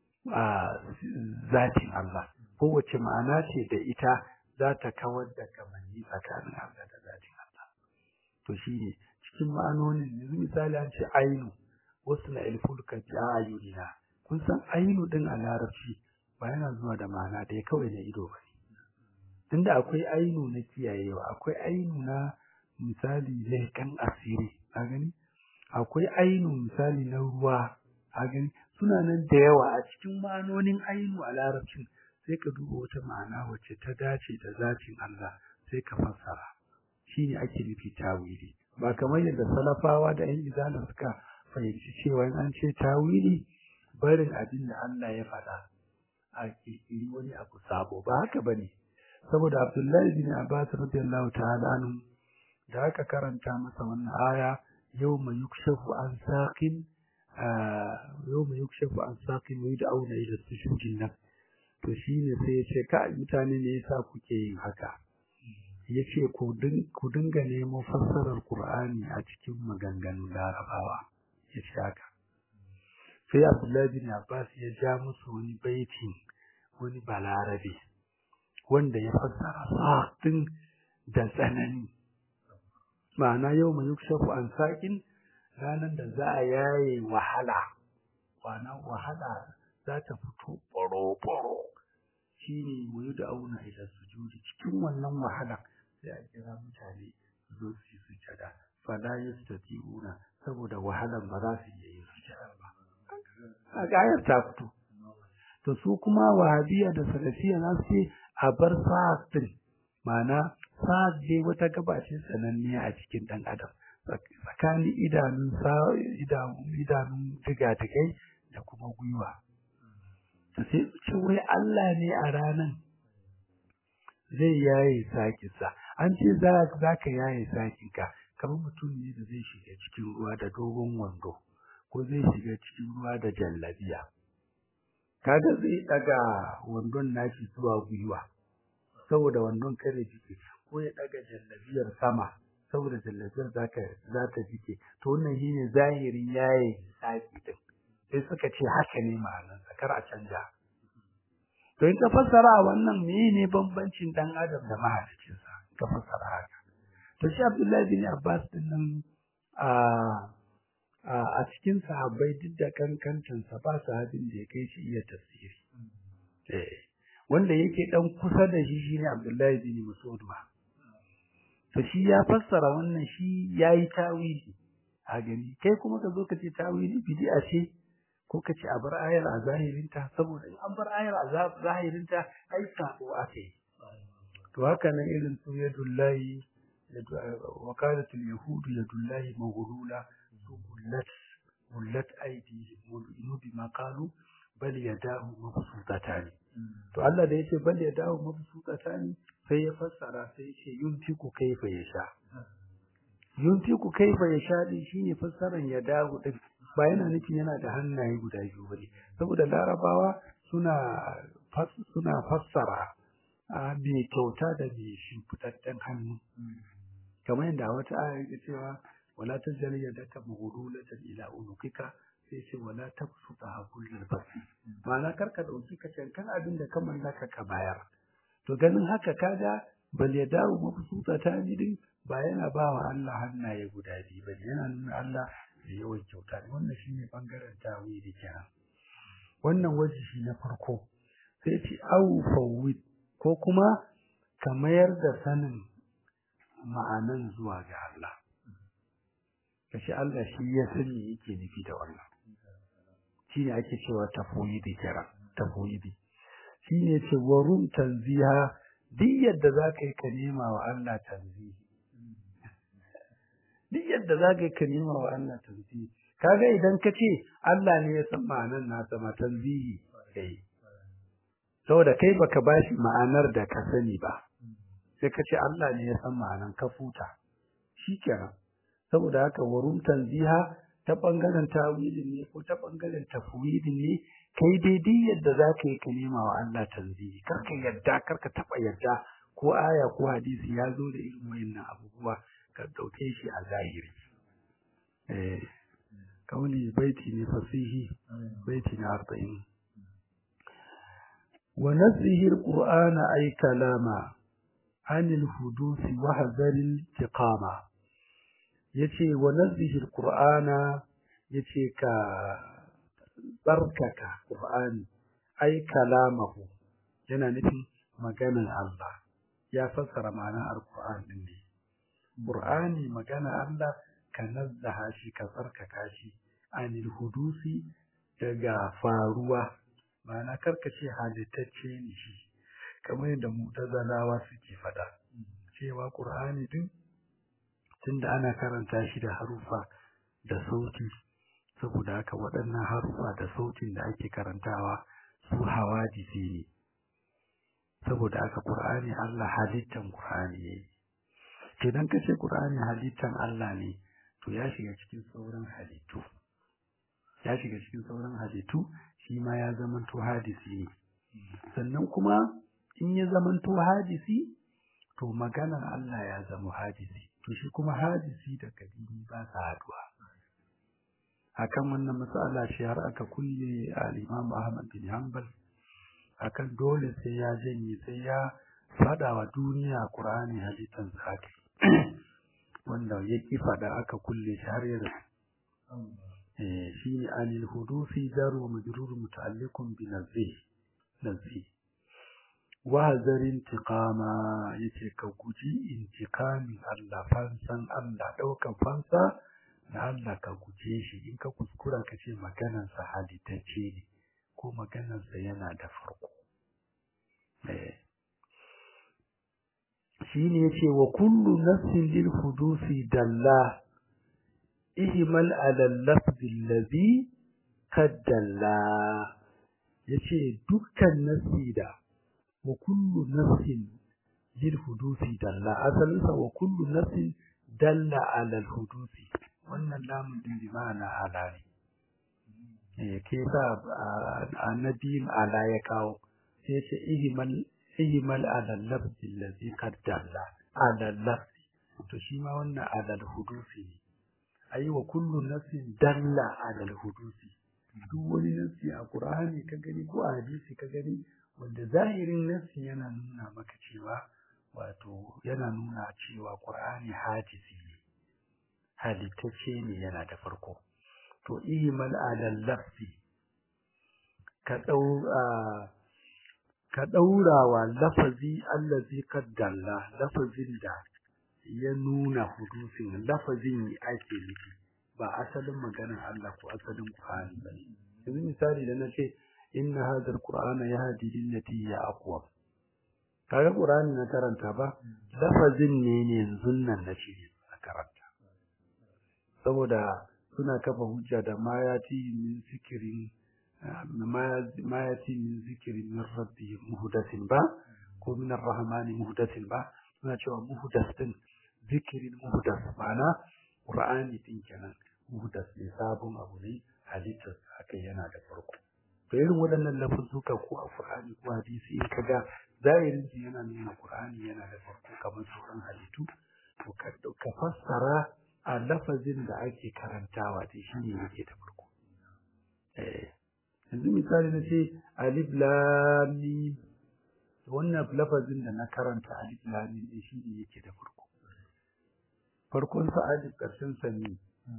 a zatin Allah ko wace ma'ana ce da ita za ta kawar da kamanni tsakanin Allah da zatin Allah to shine cikin ma'anonin yanzu misali an ce ainu wasu na ilfulka bi ayunina kun san ainu din a larabci ba yana zuwa da ma'ana da kawai na ido ba ne tunda akwai ainu na kiyayewa akwai ainu na misali laikan asiri a gani akwai ainu misali na ruwa a gani suna nan da yawa a cikin ma'anonin ainu a larabcin sai ka duba wata ma'ana wacce ta dace da zatin Allah sai ka fassara shine ake nufi tawili ba kamar yadda salafawa da yan izala suka fahimci cewa in an ce tawili barin abin da Allah ya faɗa a kirkiri wani abu sabo ba haka bane saboda Abdullahi bin Abbas radiyallahu ta'ala anhu da aka karanta masa wannan aya yawma yukshafu an saqin yawma yukshafu an saqin wa yud'auna ila sujudin nan to shine sai ya ce ka mutane ne yasa kuke yin haka yace ku ku dinga nemo fassarar Qur'ani a cikin maganganun Larabawa yace haka sai Abdullahi bin Abbas ya ja musu wani baiti wani balarabe wanda ya fassara sa'in da tsanani ma'ana yau mai yukshafu an saƙin ranar da za a yaye wahala wana wahala za ta fito ɓaro-ɓaro shi ne wuyi da auna ila sujudi cikin wannan wahala sai a kira mutane su zo su yi sujada fala yastati'una saboda wahalan ba za su iya yin sujada ba a gayar ta fito to su kuma wahabiya da salafiya za su ce a bar sa'ad din ma'ana sa'ad dai wata gaba ce sananniya a cikin ɗan adam tsakanin idanun idanun digadigai da kuma gwiwa to sai ce wai Allah ne a ranan zai yaye sakinsa an ce za ka yaye sakinka kamar mutum ne da zai shiga cikin ruwa da dogon wando ko zai shiga cikin ruwa da jallabiya kaga zai daga wandon nashi zuwa gwiwa saboda wannan kare jike ko ya daga jallabiyar sama saboda jallabiyar zaka za ta jike to wannan shine zahirin yayi saki din sai suka ce haka ne ma'anar kar a canja to in ka fassara wannan menene bambancin dan adam da mahaliccin sa ka fassara haka to shi Abdullahi bin Abbas din nan a a cikin sahabbai duk da kankantansa ba sahabin da ya kai shi iya tafsiri eh wanda yake dan kusa da shi shine Abdullahi bin Mas'ud ba to shi ya fassara wannan shi yayi tawili a gani kai kuma ka zo ka ce tawili bid'a ce ko ka ce a bar ayar a zahirinta saboda in an bar ayar a zahirinta ai sabo ake to haka nan irin su yadullahi wakalatul yahudu yadullahi maghlula su gullat gullat aidi mudu bima qalu bal yadahu mabsutatani to Allah da yace bal yadahu mabsutatani sai ya fassara sai ya ce yuntiku kaifa yasha yuntiku kaifa yasha din shine fassaran yadahu din ba yana nufin yana da hannaye guda biyu bane saboda larabawa suna suna fassara a mai kyauta da mai shimfiɗaɗɗen hannu kamar yadda wata aya ke cewa wala tajal yadaka maghlulatan ila unukika sai ce wala tabsuta kullal basi ma'ana karka dauki ka cankan abin da ka mallaka ka bayar to ganin haka kaga bal ya dawo mabsuta ta din ba yana ba wa Allah hannaye guda biyu bane yana nuna Allah da yawan kyauta ne wannan shine bangaren tawili kenan wannan waje shi na farko sai ce au fawwid ko kuma ka mayar da sanin ma'anan zuwa ga Allah kashi Allah shi ya sani yake nufi da wannan shine ake cewa tafwidi kira tafwidi shine ce warum tanziha duk yadda zaka yi ka nema wa Allah tanzihi duk yadda zaka yi ka nema wa Allah tanzihi kaga idan ka ce Allah ne ya san ma'anar nasa ma tanzihi kai saboda kai baka bashi ma'anar da ka sani ba sai ka ce Allah ne ya san ma'anar ka futa shikenan saboda haka warum tanziha ta bangaren tawilin ne ko ta bangaren tafwidin ne kai daidai yadda za ka yi ka nema wa Allah tanzihi kar ka yadda kar ka taɓa yadda ko aya ko hadisi ya zo da irin wayannan abubuwa ka ɗauke shi a zahiri eh kauli baiti ne fasihi baiti na arba'in wa nazihi alqur'ana ay kalama anil hudusi wa hazaril tiqama yace wa nazihi alqur'ana yace ka barkaka qur'ani ay kalamahu yana nufin maganar Allah ya fassara ma'anar alqur'ani din ne qur'ani magana Allah ka nazzaha shi ka tsarkaka shi anil hudusi daga faruwa ma'ana karkace halittacce ne shi kamar yadda mu'tazilawa suke fada cewa qur'ani din tunda ana karanta shi da harufa da sauti saboda haka waɗannan harufa da sautin da ake karantawa su hawadisi ne saboda haka qur'ani Allah halittan qur'ani ne idan ka ce qur'ani halittan Allah ne to ya shiga cikin sauran halittu ya shiga cikin sauran halittu shi ma ya zamanto hadisi ne sannan kuma in ya zamanto hadisi to maganar Allah ya zama hadisi to shi kuma hadisi da kadimi ba sa haduwa akan wannan matsala shi har aka kulle al-Imam Ahmad bin Hanbal akan dole sai ya janye sai ya fada wa duniya Qur'ani halittan zaki wanda ya ki fada aka kulle shi har yanzu eh shi anil hudufi jaru majrur muta'alliqun bi nazih nazih wa hazarin tiqama yace ka guji intiqamin Allah fansan Allah daukan fansa na Allah ka guje shi in ka kuskura ka ce maganar sa halittacce ne ko maganar sa yana da farko eh shine yace wa kullu nafsin lil hudusi dalla ihmal ala al-lafz alladhi qad dalla yace dukkan nasida wa kullu nafsin lil hudusi dalla asalin sa wa kullu nafsin dalla ala al-hudusi wannan lamun din bi ma'ana ala ne eh ke sa annabi ala ya kawo sai yace ihmal ihmal ala lafzi allazi qad dalla ala lafzi to shi ma wannan ala hudusi ne ayi wa kullu nafsin dalla ala hudusi duk wani nafsi a qur'ani ka gani ko a hadisi ka gani wanda zahirin nafsi yana nuna maka cewa wato yana nuna cewa qur'ani hadisi ne halittacce ne yana da farko to ihmal ala lafzi ka dau ka daura wa lafazi allazi qaddalla lafazin da ya nuna hudusin lafazin ake nufi ba asalin maganar Allah ko asalin Qur'ani ba ne yanzu misali da nace inna hadha alqur'ana yahdi lillati hiya aqwam kaga Qur'ani na karanta ba lafazin ne ne yanzu nan nace na karanta saboda suna kafa hujja da ma yati min zikirin ma yati min zikirin min rabbi muhdathin ba ko min arrahmani muhdathin ba suna cewa muhdath din zikirin muhdas ma'ana qur'ani din kenan muhdas ne sabon abu ne halittar haka yana da farko to irin waɗannan lafuzzuka ko a qur'ani ko hadisi in kaga zahirin shi yana nuna qur'ani yana da farko kamar sauran halittu to ka fassara a lafazin da ake karantawa da shi ne yake da farko eh yanzu misali na ce alif lam mim wannan lafazin da na karanta alif lam mim shi ne yake da farko farkon sa alif ƙarshen sa ne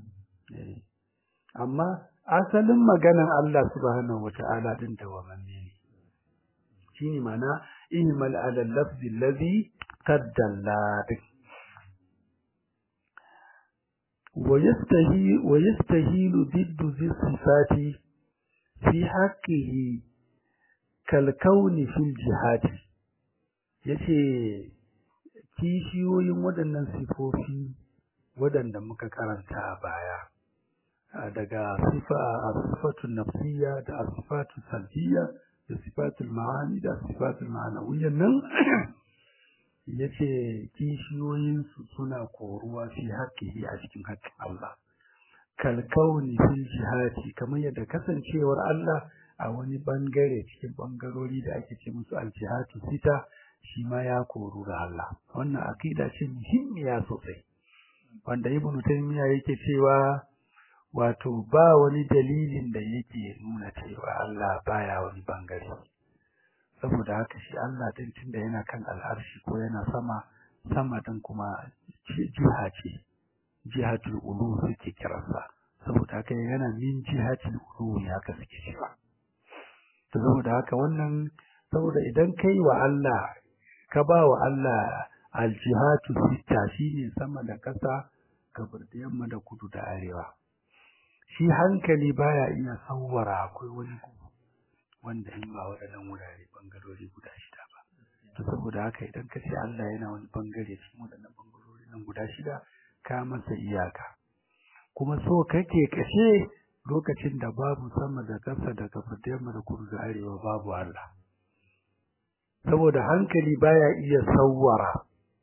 amma asalin maganan Allah subhanahu wata'ala din da wamanne ne shine mana ihmal ala lafzi allazi qaddalla ويستهي ويستهيل ضد ذي الصفات في حقه كالكون في الجهات yace kishiyoyin waɗannan sifofi waɗanda muka karanta a baya daga sifa sifatun nafsiyya da sifatun salbiyya da sifatul ma'ani da sifatul ma'anawiyya nan yace kishiyoyin su suna koruwa fi haƙƙihi a cikin haƙƙin Allah kalkauni fil jihati kamar yadda kasancewar Allah a wani bangare cikin bangarori da ake ce musu aljihatu sita shi ma ya koru da Allah wannan akida ce muhimmiya sosai wanda ibn taymiya yake cewa wato ba wani dalilin da yake nuna cewa Allah baya wani bangare saboda haka shi Allah din tunda yana kan al'arshi ko yana sama sama din kuma jiha ce jihatul ulu suke kiransa saboda haka yana min jihatul ulu ya ka suke cewa to saboda haka wannan saboda idan kai wa Allah ka ba wa Allah aljihatu sita shine sama da kasa gabar da yamma da kudu da arewa shi hankali baya iya sawwara akwai wani wanda in ba waɗannan wurare bangarori guda shida ba to saboda haka idan ka ce Allah yana wani bangare cikin waɗannan bangarori nan guda shida ka masa iyaka kuma so kake kashe lokacin da babu sama da ƙasa da gabar da yamma da kudu da arewa babu Allah saboda hankali baya iya sawwara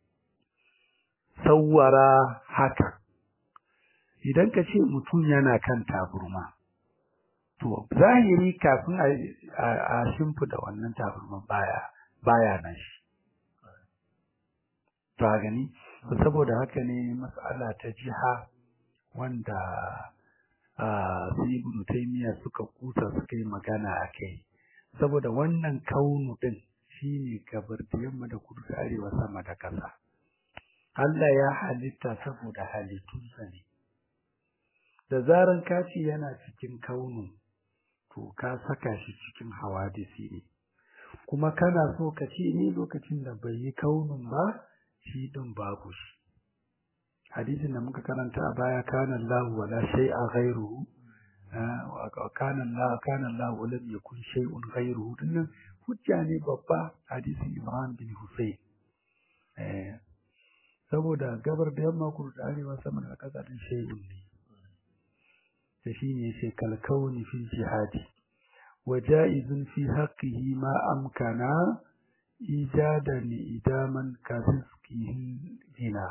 sawwara haka idan ka ce mutum yana kan taburma to zahiri kafin a shimfida wannan taburman baya baya nan shi ta gani saboda haka ne mas'ala ta jiha wanda su ibnu taymiya suka kusa suka yi magana a kai saboda wannan kaunu din shine gabar da yamma da kudu da arewa sama da ƙasa Allah ya halitta saboda halittunsa ne da zaran kaci yana cikin kaunu to ka saka shi cikin hawadisi ne kuma kana so ka ce ne lokacin da bai yi kaunun ba shi din babu shi hadisin da muka karanta a baya kana Allah wala shay'a ghayruhu wa kana Allah kana Allah lam yakun shay'un ghayruhu dinnan hujja ne babba hadisin Imran bin Husayn eh saboda gabar da yamma kudu da arewa sama da kasa din shay'un ne da shine sai kalkauni fil jihadi wa ja'izun fi haqqihi ma amkana ijadan idaman kazkihi dina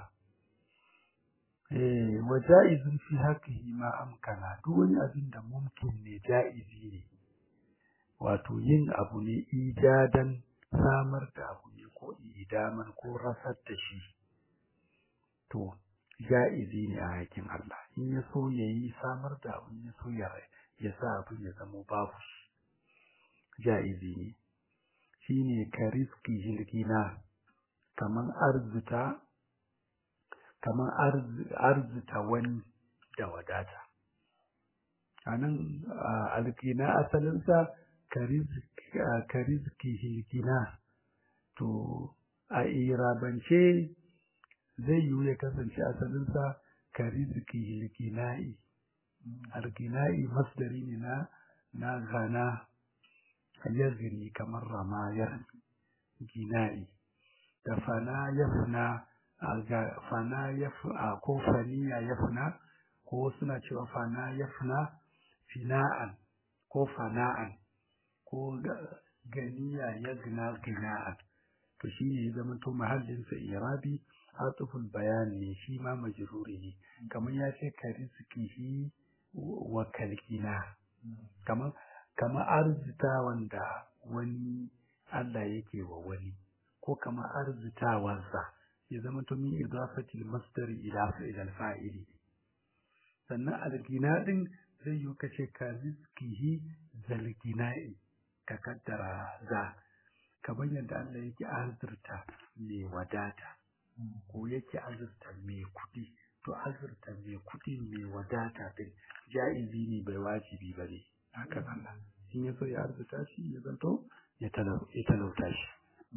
eh wa ja'izun fi haqqihi ma amkana duk wani abin da mumkin ne ja'izi ne wato yin abu ne ijadan samar da abu ne ko idaman ko rasar da shi to ja'izi ne a hakin Allah in ya so ya yi samar da abu ya so ya ya sa abin ya zama babu shi ja'izi ne shi ne ka riski hilgina kaman arzuta kaman arzuta wani da wadata a nan alkina asalinsa ka rizki hilgina to a irabance zai yiwu ya kasance asalinsa ka rizki hilgina'i algina'i masdari ne na na gana yaziri kamar ramayar gina'i da fana yafna fana yafna ko faniya yafna ko suna cewa fana yafna fina'an ko fana'an ko ganiya yagna gina'an to shine ya zama to mahallinsa irabi atuful bayani ne shi ma majruri ne kamar ya ce ka rizkihi wa kalkina kamar kamar arzita wanda wani Allah yake wa wani ko kamar arzitawarsa ya zama to min idafatil masdar ila fa'il fa'ili sannan algina din zai yi kace ka rizkihi zalgina'i ka kaddara za kamar yadda Allah yake azurta mai wadata ko yake azurta mai kuɗi to azurta mai kuɗi mai wadata din ja'izi ne bai wajibi ba ne hakan Allah in ya so ya arzuta shi ya zanto ya talauta shi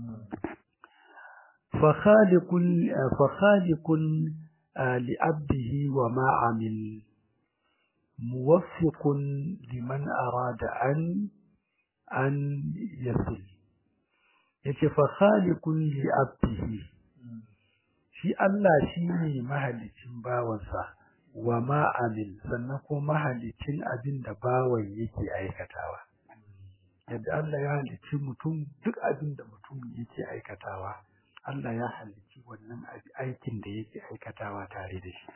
فخالق لعبده وما عمل موفق لمن أراد أن أن يصل yace fa khaliqun li abdihi shi Allah shine mahalicin bawansa wa ma amil sannan ko mahalicin abin da bawan yake aikatawa yadda Allah ya halicci mutum duk abin da mutum yake aikatawa Allah ya halicci wannan aikin da yake aikatawa tare da shi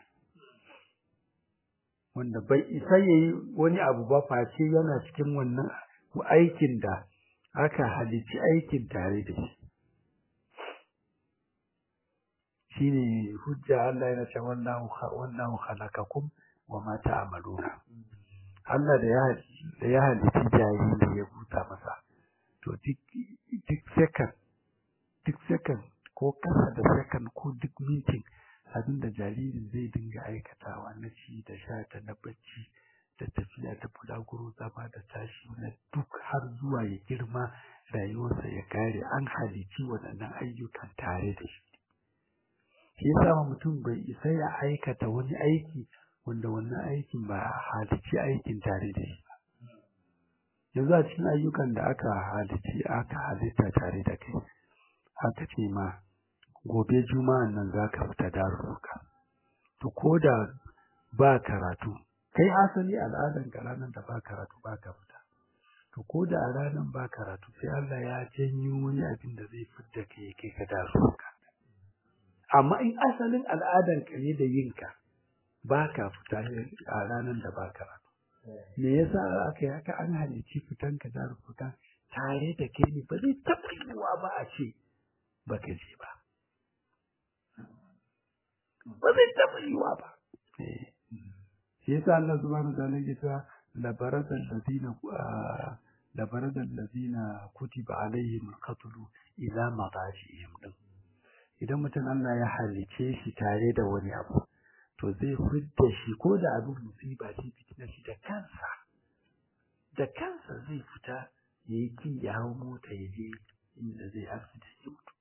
wanda bai isa yayi wani abu ba face yana cikin wannan aikin da aka halicci aikin tare da shi shine hujja Allah yana cewa wallahu wallahu khalaqakum wa ma ta'maluna Allah da ya da ya halicci jariri ya buta masa to duk duk second duk second ko kasa da second ko duk mintin abin da jaririn zai dinga aikatawa na ci da sha da na bacci da tafiya da bulaguro zama da tashi na duk har zuwa ya girma rayuwarsa ya kare an halici waɗannan ayyukan tare da shi shi yasa mutum bai isa ya aikata wani aiki wanda wannan aikin ba halici aikin tare da shi ba yanzu a cikin ayyukan da aka halici aka halitta tare da kai haka ce ma gobe juma'an nan za ka fita darussuka to ko da ba karatu kai asali al'adan ka ranar da ba karatu ba ka fita to ko da a ranar ba karatu sai Allah ya janyo wani abin da zai fidda kai kai ka darussuka amma in asalin al'adan ka ne da yinka ba ka fita a ranar da ba karatu me yasa aka yi haka an halici fitan ka darussuka tare da kai ne ba zai taɓa yiwuwa ba a ce ba ka je ba ba zai taɓa yiwuwa ba shi yasa Allah subhanahu wa ta'ala ya ce labaradal ladina labaradal ladina kutiba alaihim alqatlu ila madajihim din idan mutum Allah ya halice shi tare da wani abu to zai fidda shi ko da abin musiba ce fitina shi da kansa da kansa zai fita ya yi ki ya hau mota ya je inda zai asibiti ya mutu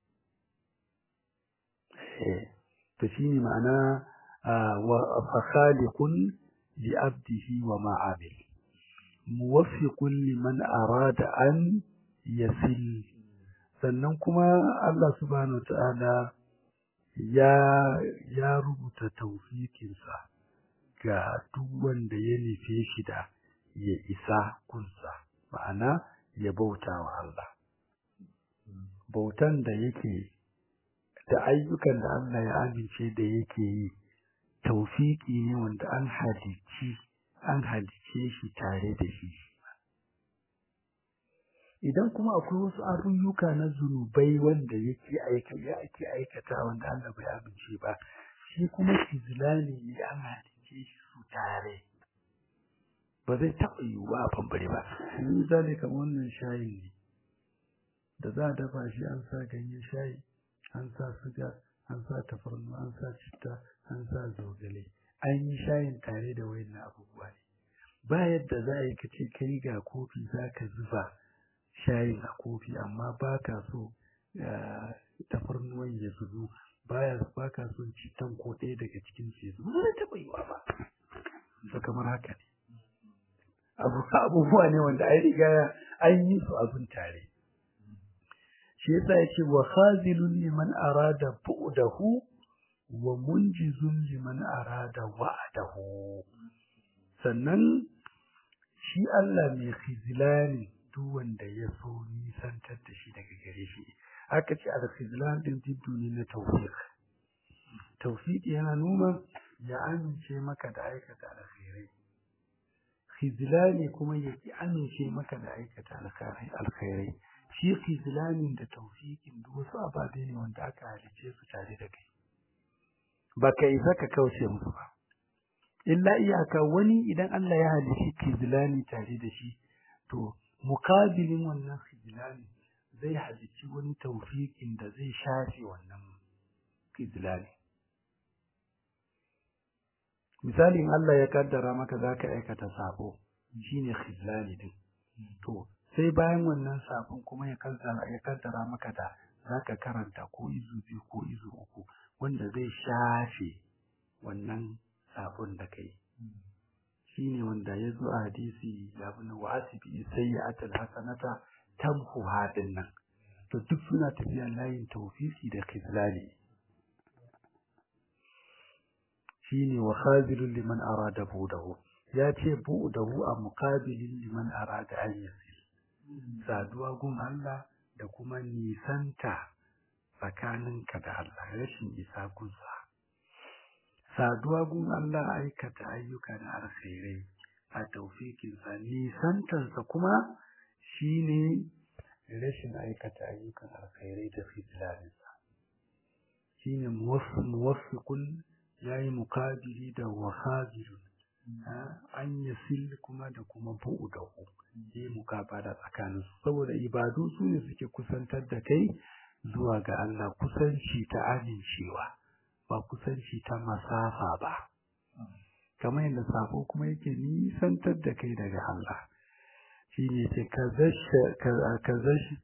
to shi ne ma'ana wa fakhaliqun li abdihi wa ma amil muwaffiqun liman arada an yasil sannan kuma Allah subhanahu ta'ala ya ya rubuta tawfikinsa ga duk wanda ya nufe shi da ya isa kunsa ma'ana ya bauta wa Allah bautan da yake da ayyukan da Allah ya amince da yake yi taufiki ne wanda an halici an halice shi tare da shi idan kuma akwai wasu abubuwa na zunubai wanda yake aika ya ake aikata wanda Allah bai amince ba shi kuma kizlani ne an halice shi su tare ba zai taɓa yiwuwa a bambare ba misali kamar wannan shayin ne da za a dafa shi an sa ganyen shayi an sa suga an sa tafarnu an sa citta an sa zogale an yi shayin tare da wayannan abubuwa ne ba yadda za a yi ka ce kai ga kofi za ka zuba shayin a kofi amma ba ka so tafarnuwan ya zubu baya ba ka son cittan ko ɗaya daga cikin su ya zubu ba zai taɓa yiwa ba ba kamar haka ne abubuwa ne wanda an riga an yi su abin tare shi yasa ya ce wa khazilun liman arada bu'dahu wa munjizun liman arada wa'dahu sannan shi Allah mai khizlani duk wanda ya so nisantar da shi daga gare shi aka ce al-khizlan din diddu ne na tawfiq tawfiq yana nuna ya amince maka da aikata alkhairai khizlani kuma ya ki amince maka da aikata alkhairai shi khizlanin da tawfiqin duk wasu ababe ne wanda aka halice su tare da kai ba ka isa ka kauce musu ba illa iyaka wani idan Allah ya halici khizlani tare da shi to mukabilin wannan khizlani zai halici wani tawfiqin da zai shafe wannan khizlani misalin Allah ya kaddara maka zaka aikata sabo shine khizlani din to sai bayan wannan sabon kuma ya kaddara ya kaddara maka da zaka karanta ko izu biyu ko izu uku wanda zai shafe wannan sabon da kai shine wanda ya zo a hadisi ya bin wa asibi sayyi'atul hasanata tamhu hadin nan to duk suna tafiya layin tawfisi da khizlani shine wa khazilun liman arada budahu ya ce budahu a muqabilin liman arada an yasil saduwa gun Allah da kuma nisanta tsakaninka da Allah rashin isa gunsa saduwa gun Allah aikata ayyuka na alkhairai a taufikinsa nisantarsa kuma shine rashin aikata ayyukan alkhairai da fitilarinsa shine muwaffiqun yayi mukabili da wahazirun an yasil kuma da kuma bu'udahu yi mukabala tsakanin su saboda ibadu su ne suke kusantar da kai zuwa ga Allah kusanci ta amincewa ba kusanci ta masafa ba kamar yadda sabo kuma yake nisantar da kai daga Allah shi ne ce ka zashi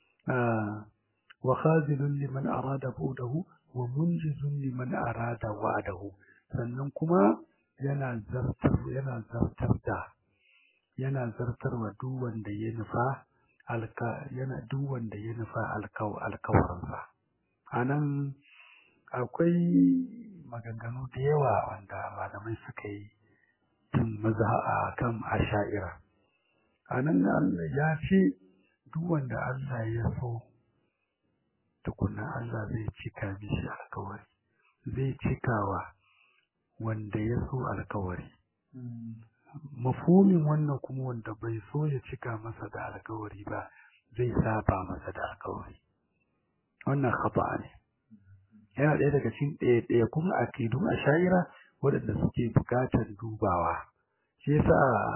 wa khazilun liman arada budahu wa munjizun liman arada wa'adahu sannan kuma yana zartar yana zartar da yana zartarwa duk wanda ya nufa alka yana duk wanda ya nufa alkaw alkawarinsa anan akwai maganganu da yawa wanda malamai suka yi tun maza a kan asha'ira anan Allah ya ce duk wanda Allah ya so tukunna Allah zai cika mishi alkawari zai cikawa wanda ya so alkawari mafumin wannan kuma wanda bai so ya cika masa da alkawari ba zai saba masa da alkawari wannan khata ne yana ɗaya daga cikin ɗaya ɗaya kuma akidun asha'ira waɗanda suke buƙatar dubawa shi yasa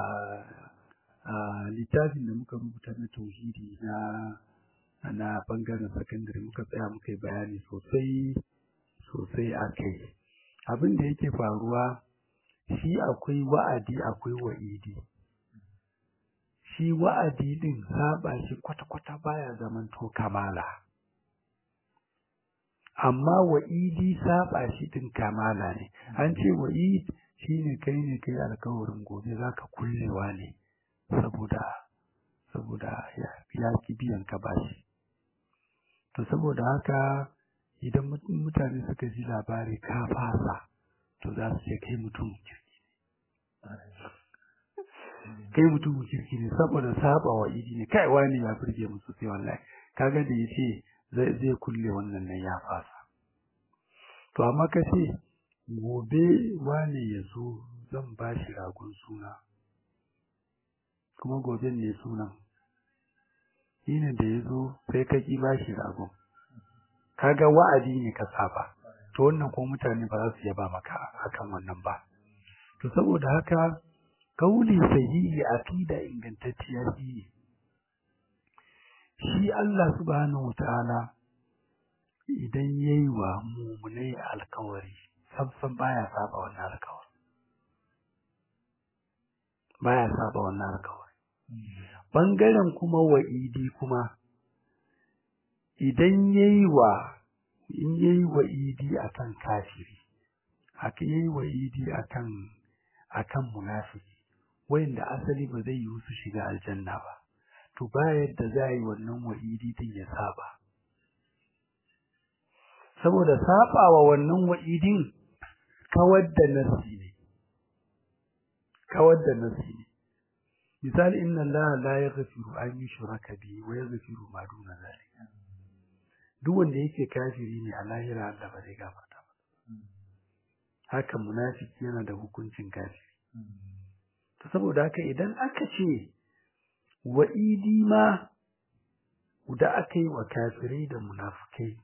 a littafin da muka rubuta na tauhidi na na bangaren sakandare muka tsaya muka yi bayani sosai sosai a kai abin da yake faruwa shi akwai wa'adi akwai wa'idi shi wa'adi din saba shi kwata-kwata baya zaman to kamala amma wa'idi saba shi din kamala ne an ce wa'id shine kai ne kai alkawarin gobe zaka kullewa ne saboda saboda ya ki biyan ka bashi to saboda haka idan mutane suka ji labari ka fasa to za su ce kai mutum kirki ne kai mutum kirki ne saboda saba wa idi ne kai wani ya burge musu sai wallahi kaga da yace zai zai kulle wannan nan ya fasa to amma ka ce gobe wani ya zo zan ba shi ragon suna kuma gobe ne sunan shine da ya zo sai ka ki bashi ragon kaga wa'adi ne ka saba to wannan ko mutane ba za su yaba maka akan wannan ba to saboda haka kauli sahihi aqida ingantacciya shi shi Allah subhanahu wataala idan yayi wa mu'minai alkawari sabsan baya saba wannan alkawari baya saba wannan alkawari bangaren kuma wa'idi kuma idan yayi wa in yayi wa'idi akan kafiri haka yayi wa'idi akan akan munafiki wanda asali ba zai yi su shiga aljanna ba to ba yadda za yi wannan wa'idi din ya saba saboda sabawa wannan wa'idin kawar da nasi ne kawar da nasi ne misali inna allaha la yaghfiru an yushraka bihi wa yaghfiru ma duna zalika duk wanda yake kafiri ne a lahira Allah ba zai gafarta ba haka munafiki yana da hukuncin kafiri to saboda haka idan aka ce wa'idi ma da aka yi wa kafirai da munafikai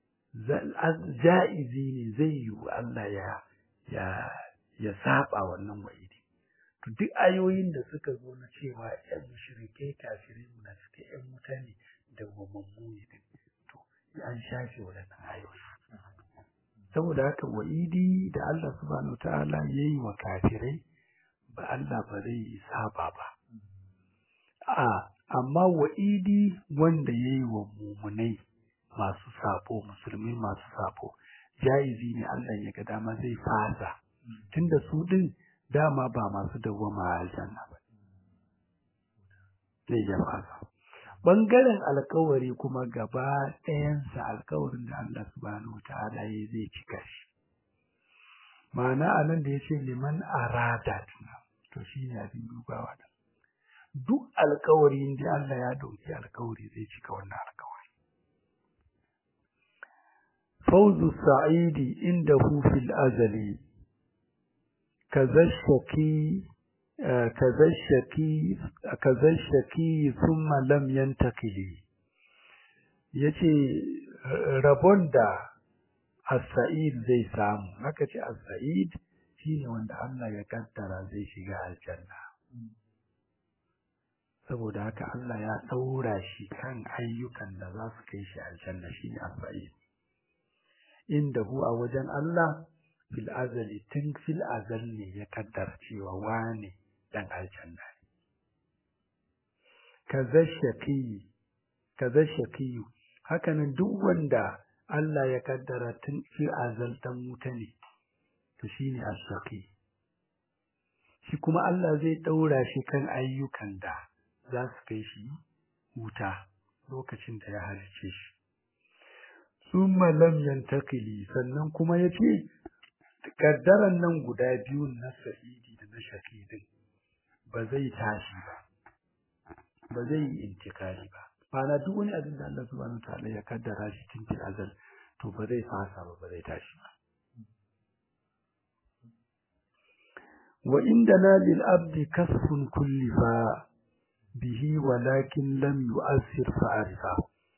ja'izi ne zai yi wa Allah ya ya ya saba wannan wa'idi to duk ayoyin da suka zo na cewa ƴan mushrikai kafirai munafikai ƴan mutane da wamammu ne to an shafe waɗannan ayoyi saboda haka wa'idi da Allah subhanahu ta'ala yayi wa kafirai ba Allah ba zai saba ba a amma wa'idi wanda yayi wa mumunai masu sabo musulmi masu sabo jaizi ne Allah ya ga dama zai fasa tunda su din dama ba masu dawwama a aljanna ba zai ya fasa bangaren alkawari kuma gaba ɗayansa alkawarin da Allah subhanahu wataala ya zai cika shi ma'ana anan da yace liman arada to shine abin dubawa da duk alkawarin da Allah ya dauki alkawari zai cika wannan alkawari fawzu sa'idi indahu fil azali kazashaki kazashaki kazashaki thumma lam yantakili yace rabon da as-sa'id zai samu haka ce as-sa'id shine wanda Allah ya kaddara zai shiga aljanna saboda haka Allah ya daura shi kan ayyukan da za su kai shi aljanna shine as-sa'id inda hu a wajen Allah fil azali tun fil azal ne ya kaddara cewa wane dan aljanna ne kaza shaqi kaza shaqi hakanan duk wanda Allah ya kaddara tun fil azal dan wuta ne to shine as-saqi shi kuma Allah zai daura shi kan ayyukan da za su kai shi wuta lokacin da ya halice shi summa lam yantakili sannan kuma yace kaddaran nan guda biyu na sa'idi da na shaqidin ba zai tashi ba ba zai yi intikali ba bana duk wani abin da Allah subhanahu wa ta'ala ya kaddara shi tun fil azal to ba zai fasa ba ba zai tashi ba wa indana lil abdi kasfun kullifa bihi walakin lam yu'assir fa'arifa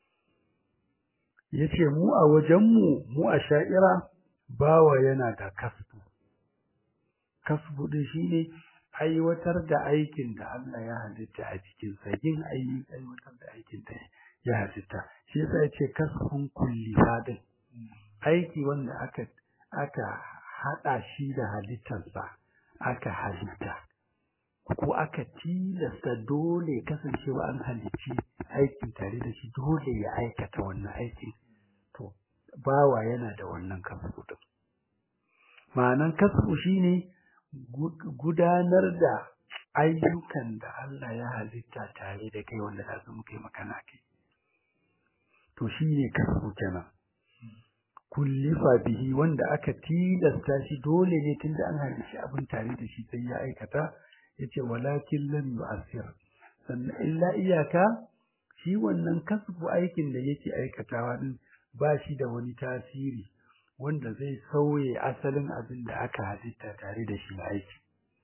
yace mu a wajenmu mu a sha'ira bawa yana da kasbu kasbu din shine aiwatar da aikin da Allah ya halitta a cikin sa yin aiwatar da aikin da ya halitta shi yasa yace kasbun kulli fadin aiki wanda aka aka hada shi da halittarsa aka halitta ko aka tilasta dole kasancewa an halicci aikin tare da shi dole ya aikata wannan aikin to bawa yana da wannan kasbu din ma'anan kasbu shine gudanar da ayyukan da Allah ya halitta tare da kai wanda za su muka yi makana kai to shine kasbu kenan kullifa bihi wanda aka tilasta shi dole ne tunda an halicci abin tare da shi sai ya aikata yace walakin lam yu'assir sannan illa iyaka shi wannan kasbu aikin da yake aikatawa din ba shi da wani tasiri wanda zai sauye asalin abin da aka halitta tare da shi na aiki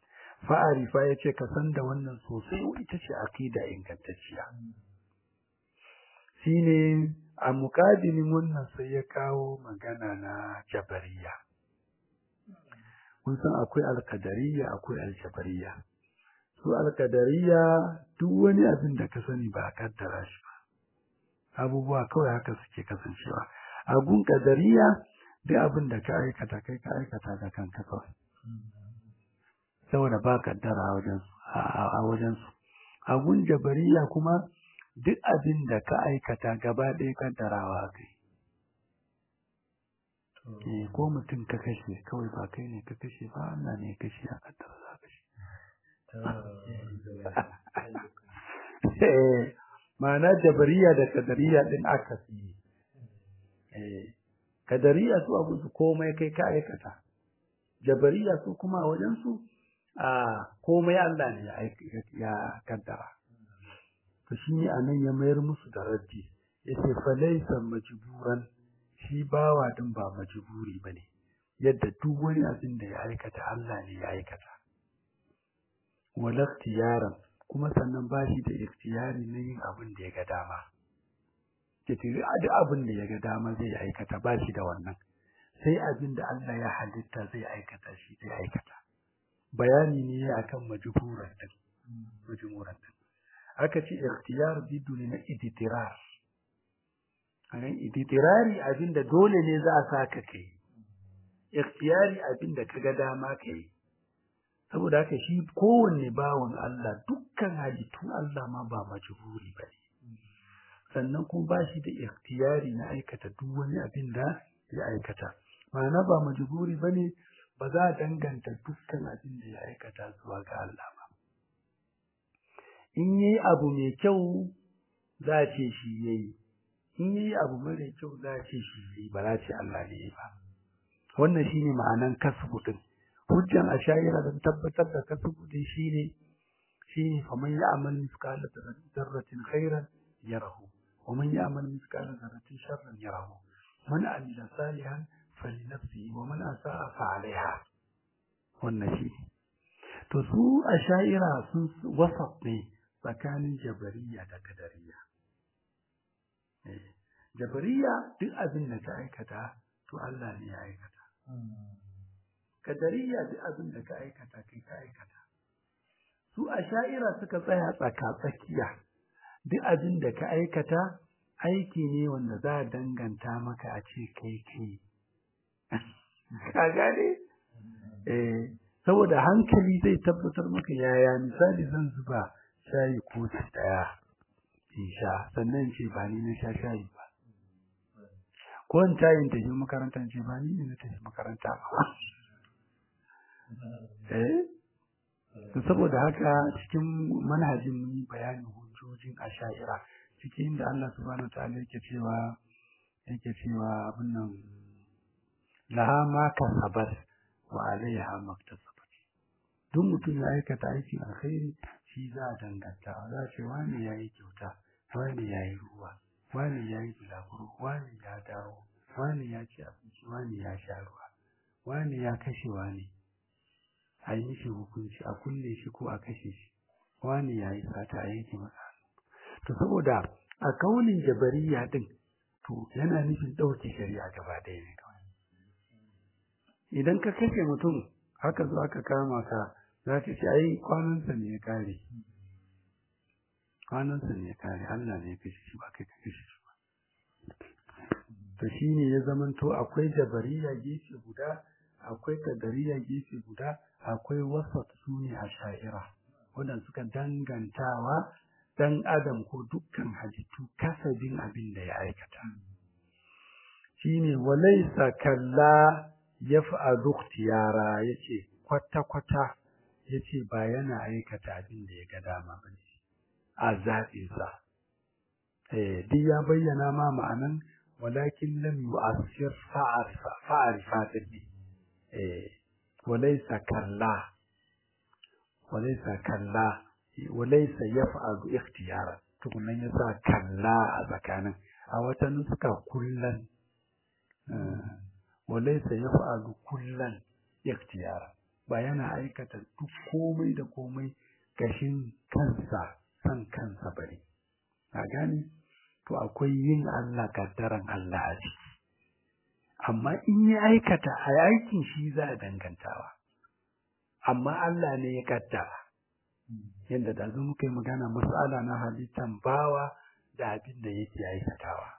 fa'arifa yace ka san da wannan sosai ita ce aqida ingantacciya shine a muƙabilin wannan sai ya kawo magana na jabariya kun san akwai alkadariya akwai aljabariya su alkadariya duk wani abin da ka sani ba a kaddara shi ba abubuwa kawai haka suke kasancewa a gun kadariya duk abin da ka aikata kai ka aikata da kanka kawai saboda ba kaddara a wajen a wajen su a gun jabariya kuma duk abin da ka aikata gaba ɗaya kaddarawa kai eh ko mutum ka kashe kawai ba kai ne ka kashe ba Allah ne ya kashe a kaddara za ka kashe ma'ana jabariya da kadariya din aka fi eh kadariya su abu su komai kai ka aikata jabariya su kuma wajen su a komai Allah ne ya kaddara to shi ne anan ya mayar musu da raddi yace fa laysa majburan shi bawa din ba majburi bane yadda duk wani abin da ya aikata Allah ne ya aikata wala ikhtiyaran kuma sannan ba shi da ikhtiyari na yin abin da ya ga dama ke tiri duk abin da ya ga dama zai aikata ba shi da wannan sai abin da Allah ya halitta zai aikata shi zai aikata bayani ne akan majburan din majburan din aka ce ikhtiyar bidu ne na iditirar anan iditirari abin da dole ne za a saka kai ikhtiyari abin da kaga dama kai saboda haka shi kowanne bawan Allah dukkan halittun Allah ma ba majburi ba ne sannan kuma ba shi da ikhtiyari na aikata duk wani abin da ya aikata ma'ana ba majburi ba ne ba za a danganta dukkan abin da ya aikata zuwa ga Allah ba in yi abu mai kyau za a ce shi ya yi in yi abu mara kyau za a ce shi ya yi ba za a ce Allah ne ya ba wannan shine ma'anan kasbu din hujjan ashayira don tabbatar da kasbu din shine shine faman ya'mal mithqala dharratin khairan yarahu wa man ya'mal mithqala dharratin sharran yarahu man amila salihan falinafsihi wa man asa'a fa 'alayha wannan shi to su ashayira sun wasat ne tsakanin jabariya da kadariya jabariya duk abin da ka aikata to Allah ne ya aikata kadariya duk abin da ka aikata kai ka aikata su a sha'ira suka tsaya tsaka tsakiya duk abin da ka aikata aiki ne wanda za a danganta maka a ce kai kai ka gane eh saboda hankali zai tabbatar maka yaya misali zan zuba shayi ko daya in sha sannan ce ba ni na sha shayi ba ko in tayin tafi makarantar ce ba ni ne na tafi makaranta ba eh to saboda haka cikin manhajin mun yi bayanin hujjojin asha'ira cikin da Allah subhanahu wa ta'ala yake cewa yake cewa abin nan laha ma kasabat wa alaiha maktasabat duk mutum ya aikata aikin alkhairi shi za a danganta za a ce wani ya yi kyauta wani ya yi ruwa wani ya yi bulaguro wani ya dawo wani ya ci abinci wani ya sha ruwa wani ya kashe wani a yi mishi hukunci a kulle shi ko a kashe shi wani ya yi sata a yanke masa to saboda a kaunin jabariya din to yana nufin ɗauke shari'a gaba ɗaya ne kawai idan ka kashe mutum haka zo aka kama ka za ka ce ai kwanansa ne ya kare kwanansa ne ya kare Allah ne ya kashe shi ba kai ka kashe shi ba to shine ya zamanto akwai jabariya gefe guda akwai kadariya gefe guda akwai wasat su ne a sha'ira wadanda suka dangantawa dan adam ko dukkan halittu kasabin abin da ya aikata shine walaysa kalla yaf'alu ikhtiyara yace kwata kwata yace ba yana aikata abin da ya ga dama bane a zaɓin sa eh duk ya bayyana ma ma'anan walakin lam yu'assir fa'arifa fa'arifa din eh walaysa kalla walaysa kalla walaysa yaf'alu ikhtiyara tukunan yasa kalla a tsakanin a wata nuska kullan walaysa yaf'alu kullan ikhtiyara ba yana aikata duk komai da komai gashin kansa san kansa bane a gane to akwai yin Allah kaddaran Allah a ciki amma in ya aikata a aikin shi za a dangantawa amma Allah ne ya kaddara yadda da zo muka yi magana mas'ala na halittan bawa da abin da yake aikatawa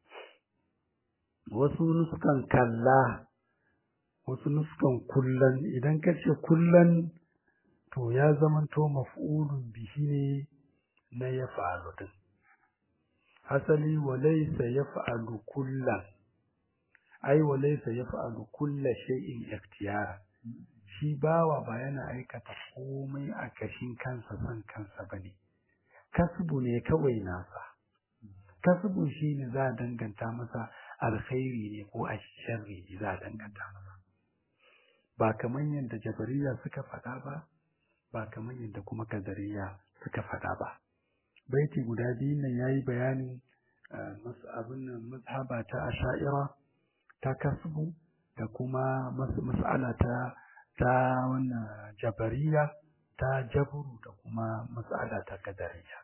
wasu nuskan kalla wasu nuskan kullan idan ka ce kullan to ya zamanto maf'ulun bihi ne na ya fa'alu din asali walaysa yaf'alu kullan ai walaysa yaf'alu kulla shay'in ikhtiyara shi bawa ba yana aikata komai a kashin kansa son kansa bane kasbu ne kawai nasa kasbu shine za a danganta masa alkhairi ne ko a sharri ne za a danganta masa ba kamar yadda jabariya suka faɗa ba ba kamar yadda kuma kadariya suka faɗa ba baiti guda biyu nan yayi bayanin abin nan mazhaba ta asha'ira ta kasbu da kuma mas'ala ta ta wannan jabariya ta jaburu da kuma mas'ala ta kadariya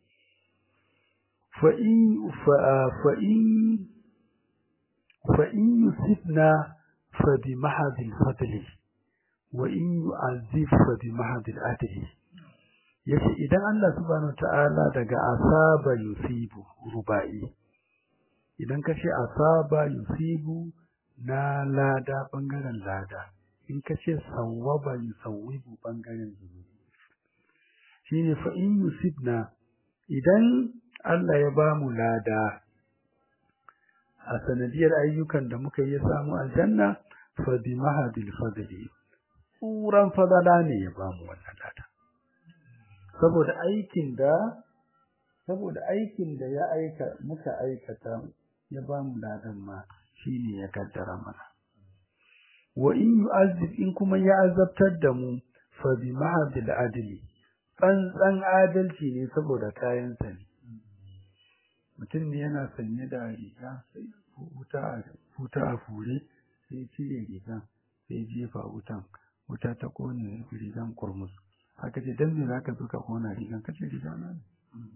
fa in fa in fa in yusibna fa bi mahadil fadli wa in yu'azzib fa bi mahadil adli yace idan Allah subhanahu ta'ala daga asaba yusibu rubai idan kace asaba yusibu na lada bangaren lada in kace sawwaba yusawwibu bangaren zunubi shine fa in yusibna idan Allah ya ba mu lada a sanadiyar ayyukan da muka yi samu aljanna fa bi mahadil fadli tsuran fadala ne ya ba mu wannan lada saboda aikin da saboda aikin da ya aika muka aikata ya ba mu ladan ma shine ya kaddara mana wa in yu'azzib in kuma ya azabtar da mu fa bi ma'adil adli tsantsan adalci ne saboda kayan sa ne mutum ne yana sanye da riga sai wuta a wuta a fure sai cire rigan sai jefa wutan wuta ta kone rigan kurmus haka ce dan me zaka zo ka kona rigan kace riga na ne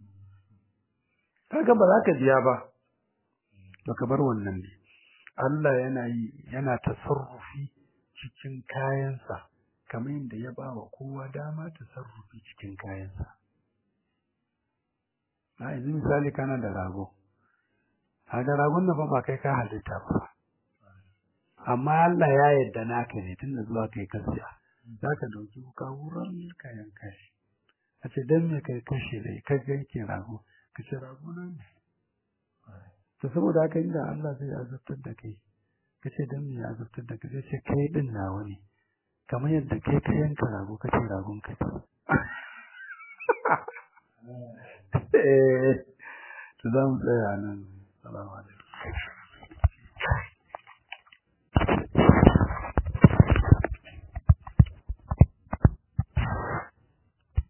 kaga ba za ka biya ba baka bar wannan ne Allah yana yi yana tasarrufi cikin kayansa kamar yadda ya ba wa kowa dama tasarrufi cikin kayansa a yanzu misali kana da rago kaga ragon nan fa ba kai ka halitta ba amma Allah ya yarda naka ne tunda zuwa kai kasiya za ka dauki wuka wurin ka yanka shi a ce don me kai kashe dai ka yanke rago ka ce rago na ne to saboda haka inda Allah zai azabtar da kai ka ce don me ya azabtar da kai zai ce kai din nawa ne kamar yadda kai ka yanka rago ka ce ragon ka ce eh to za mu tsaya nan salamu alaikum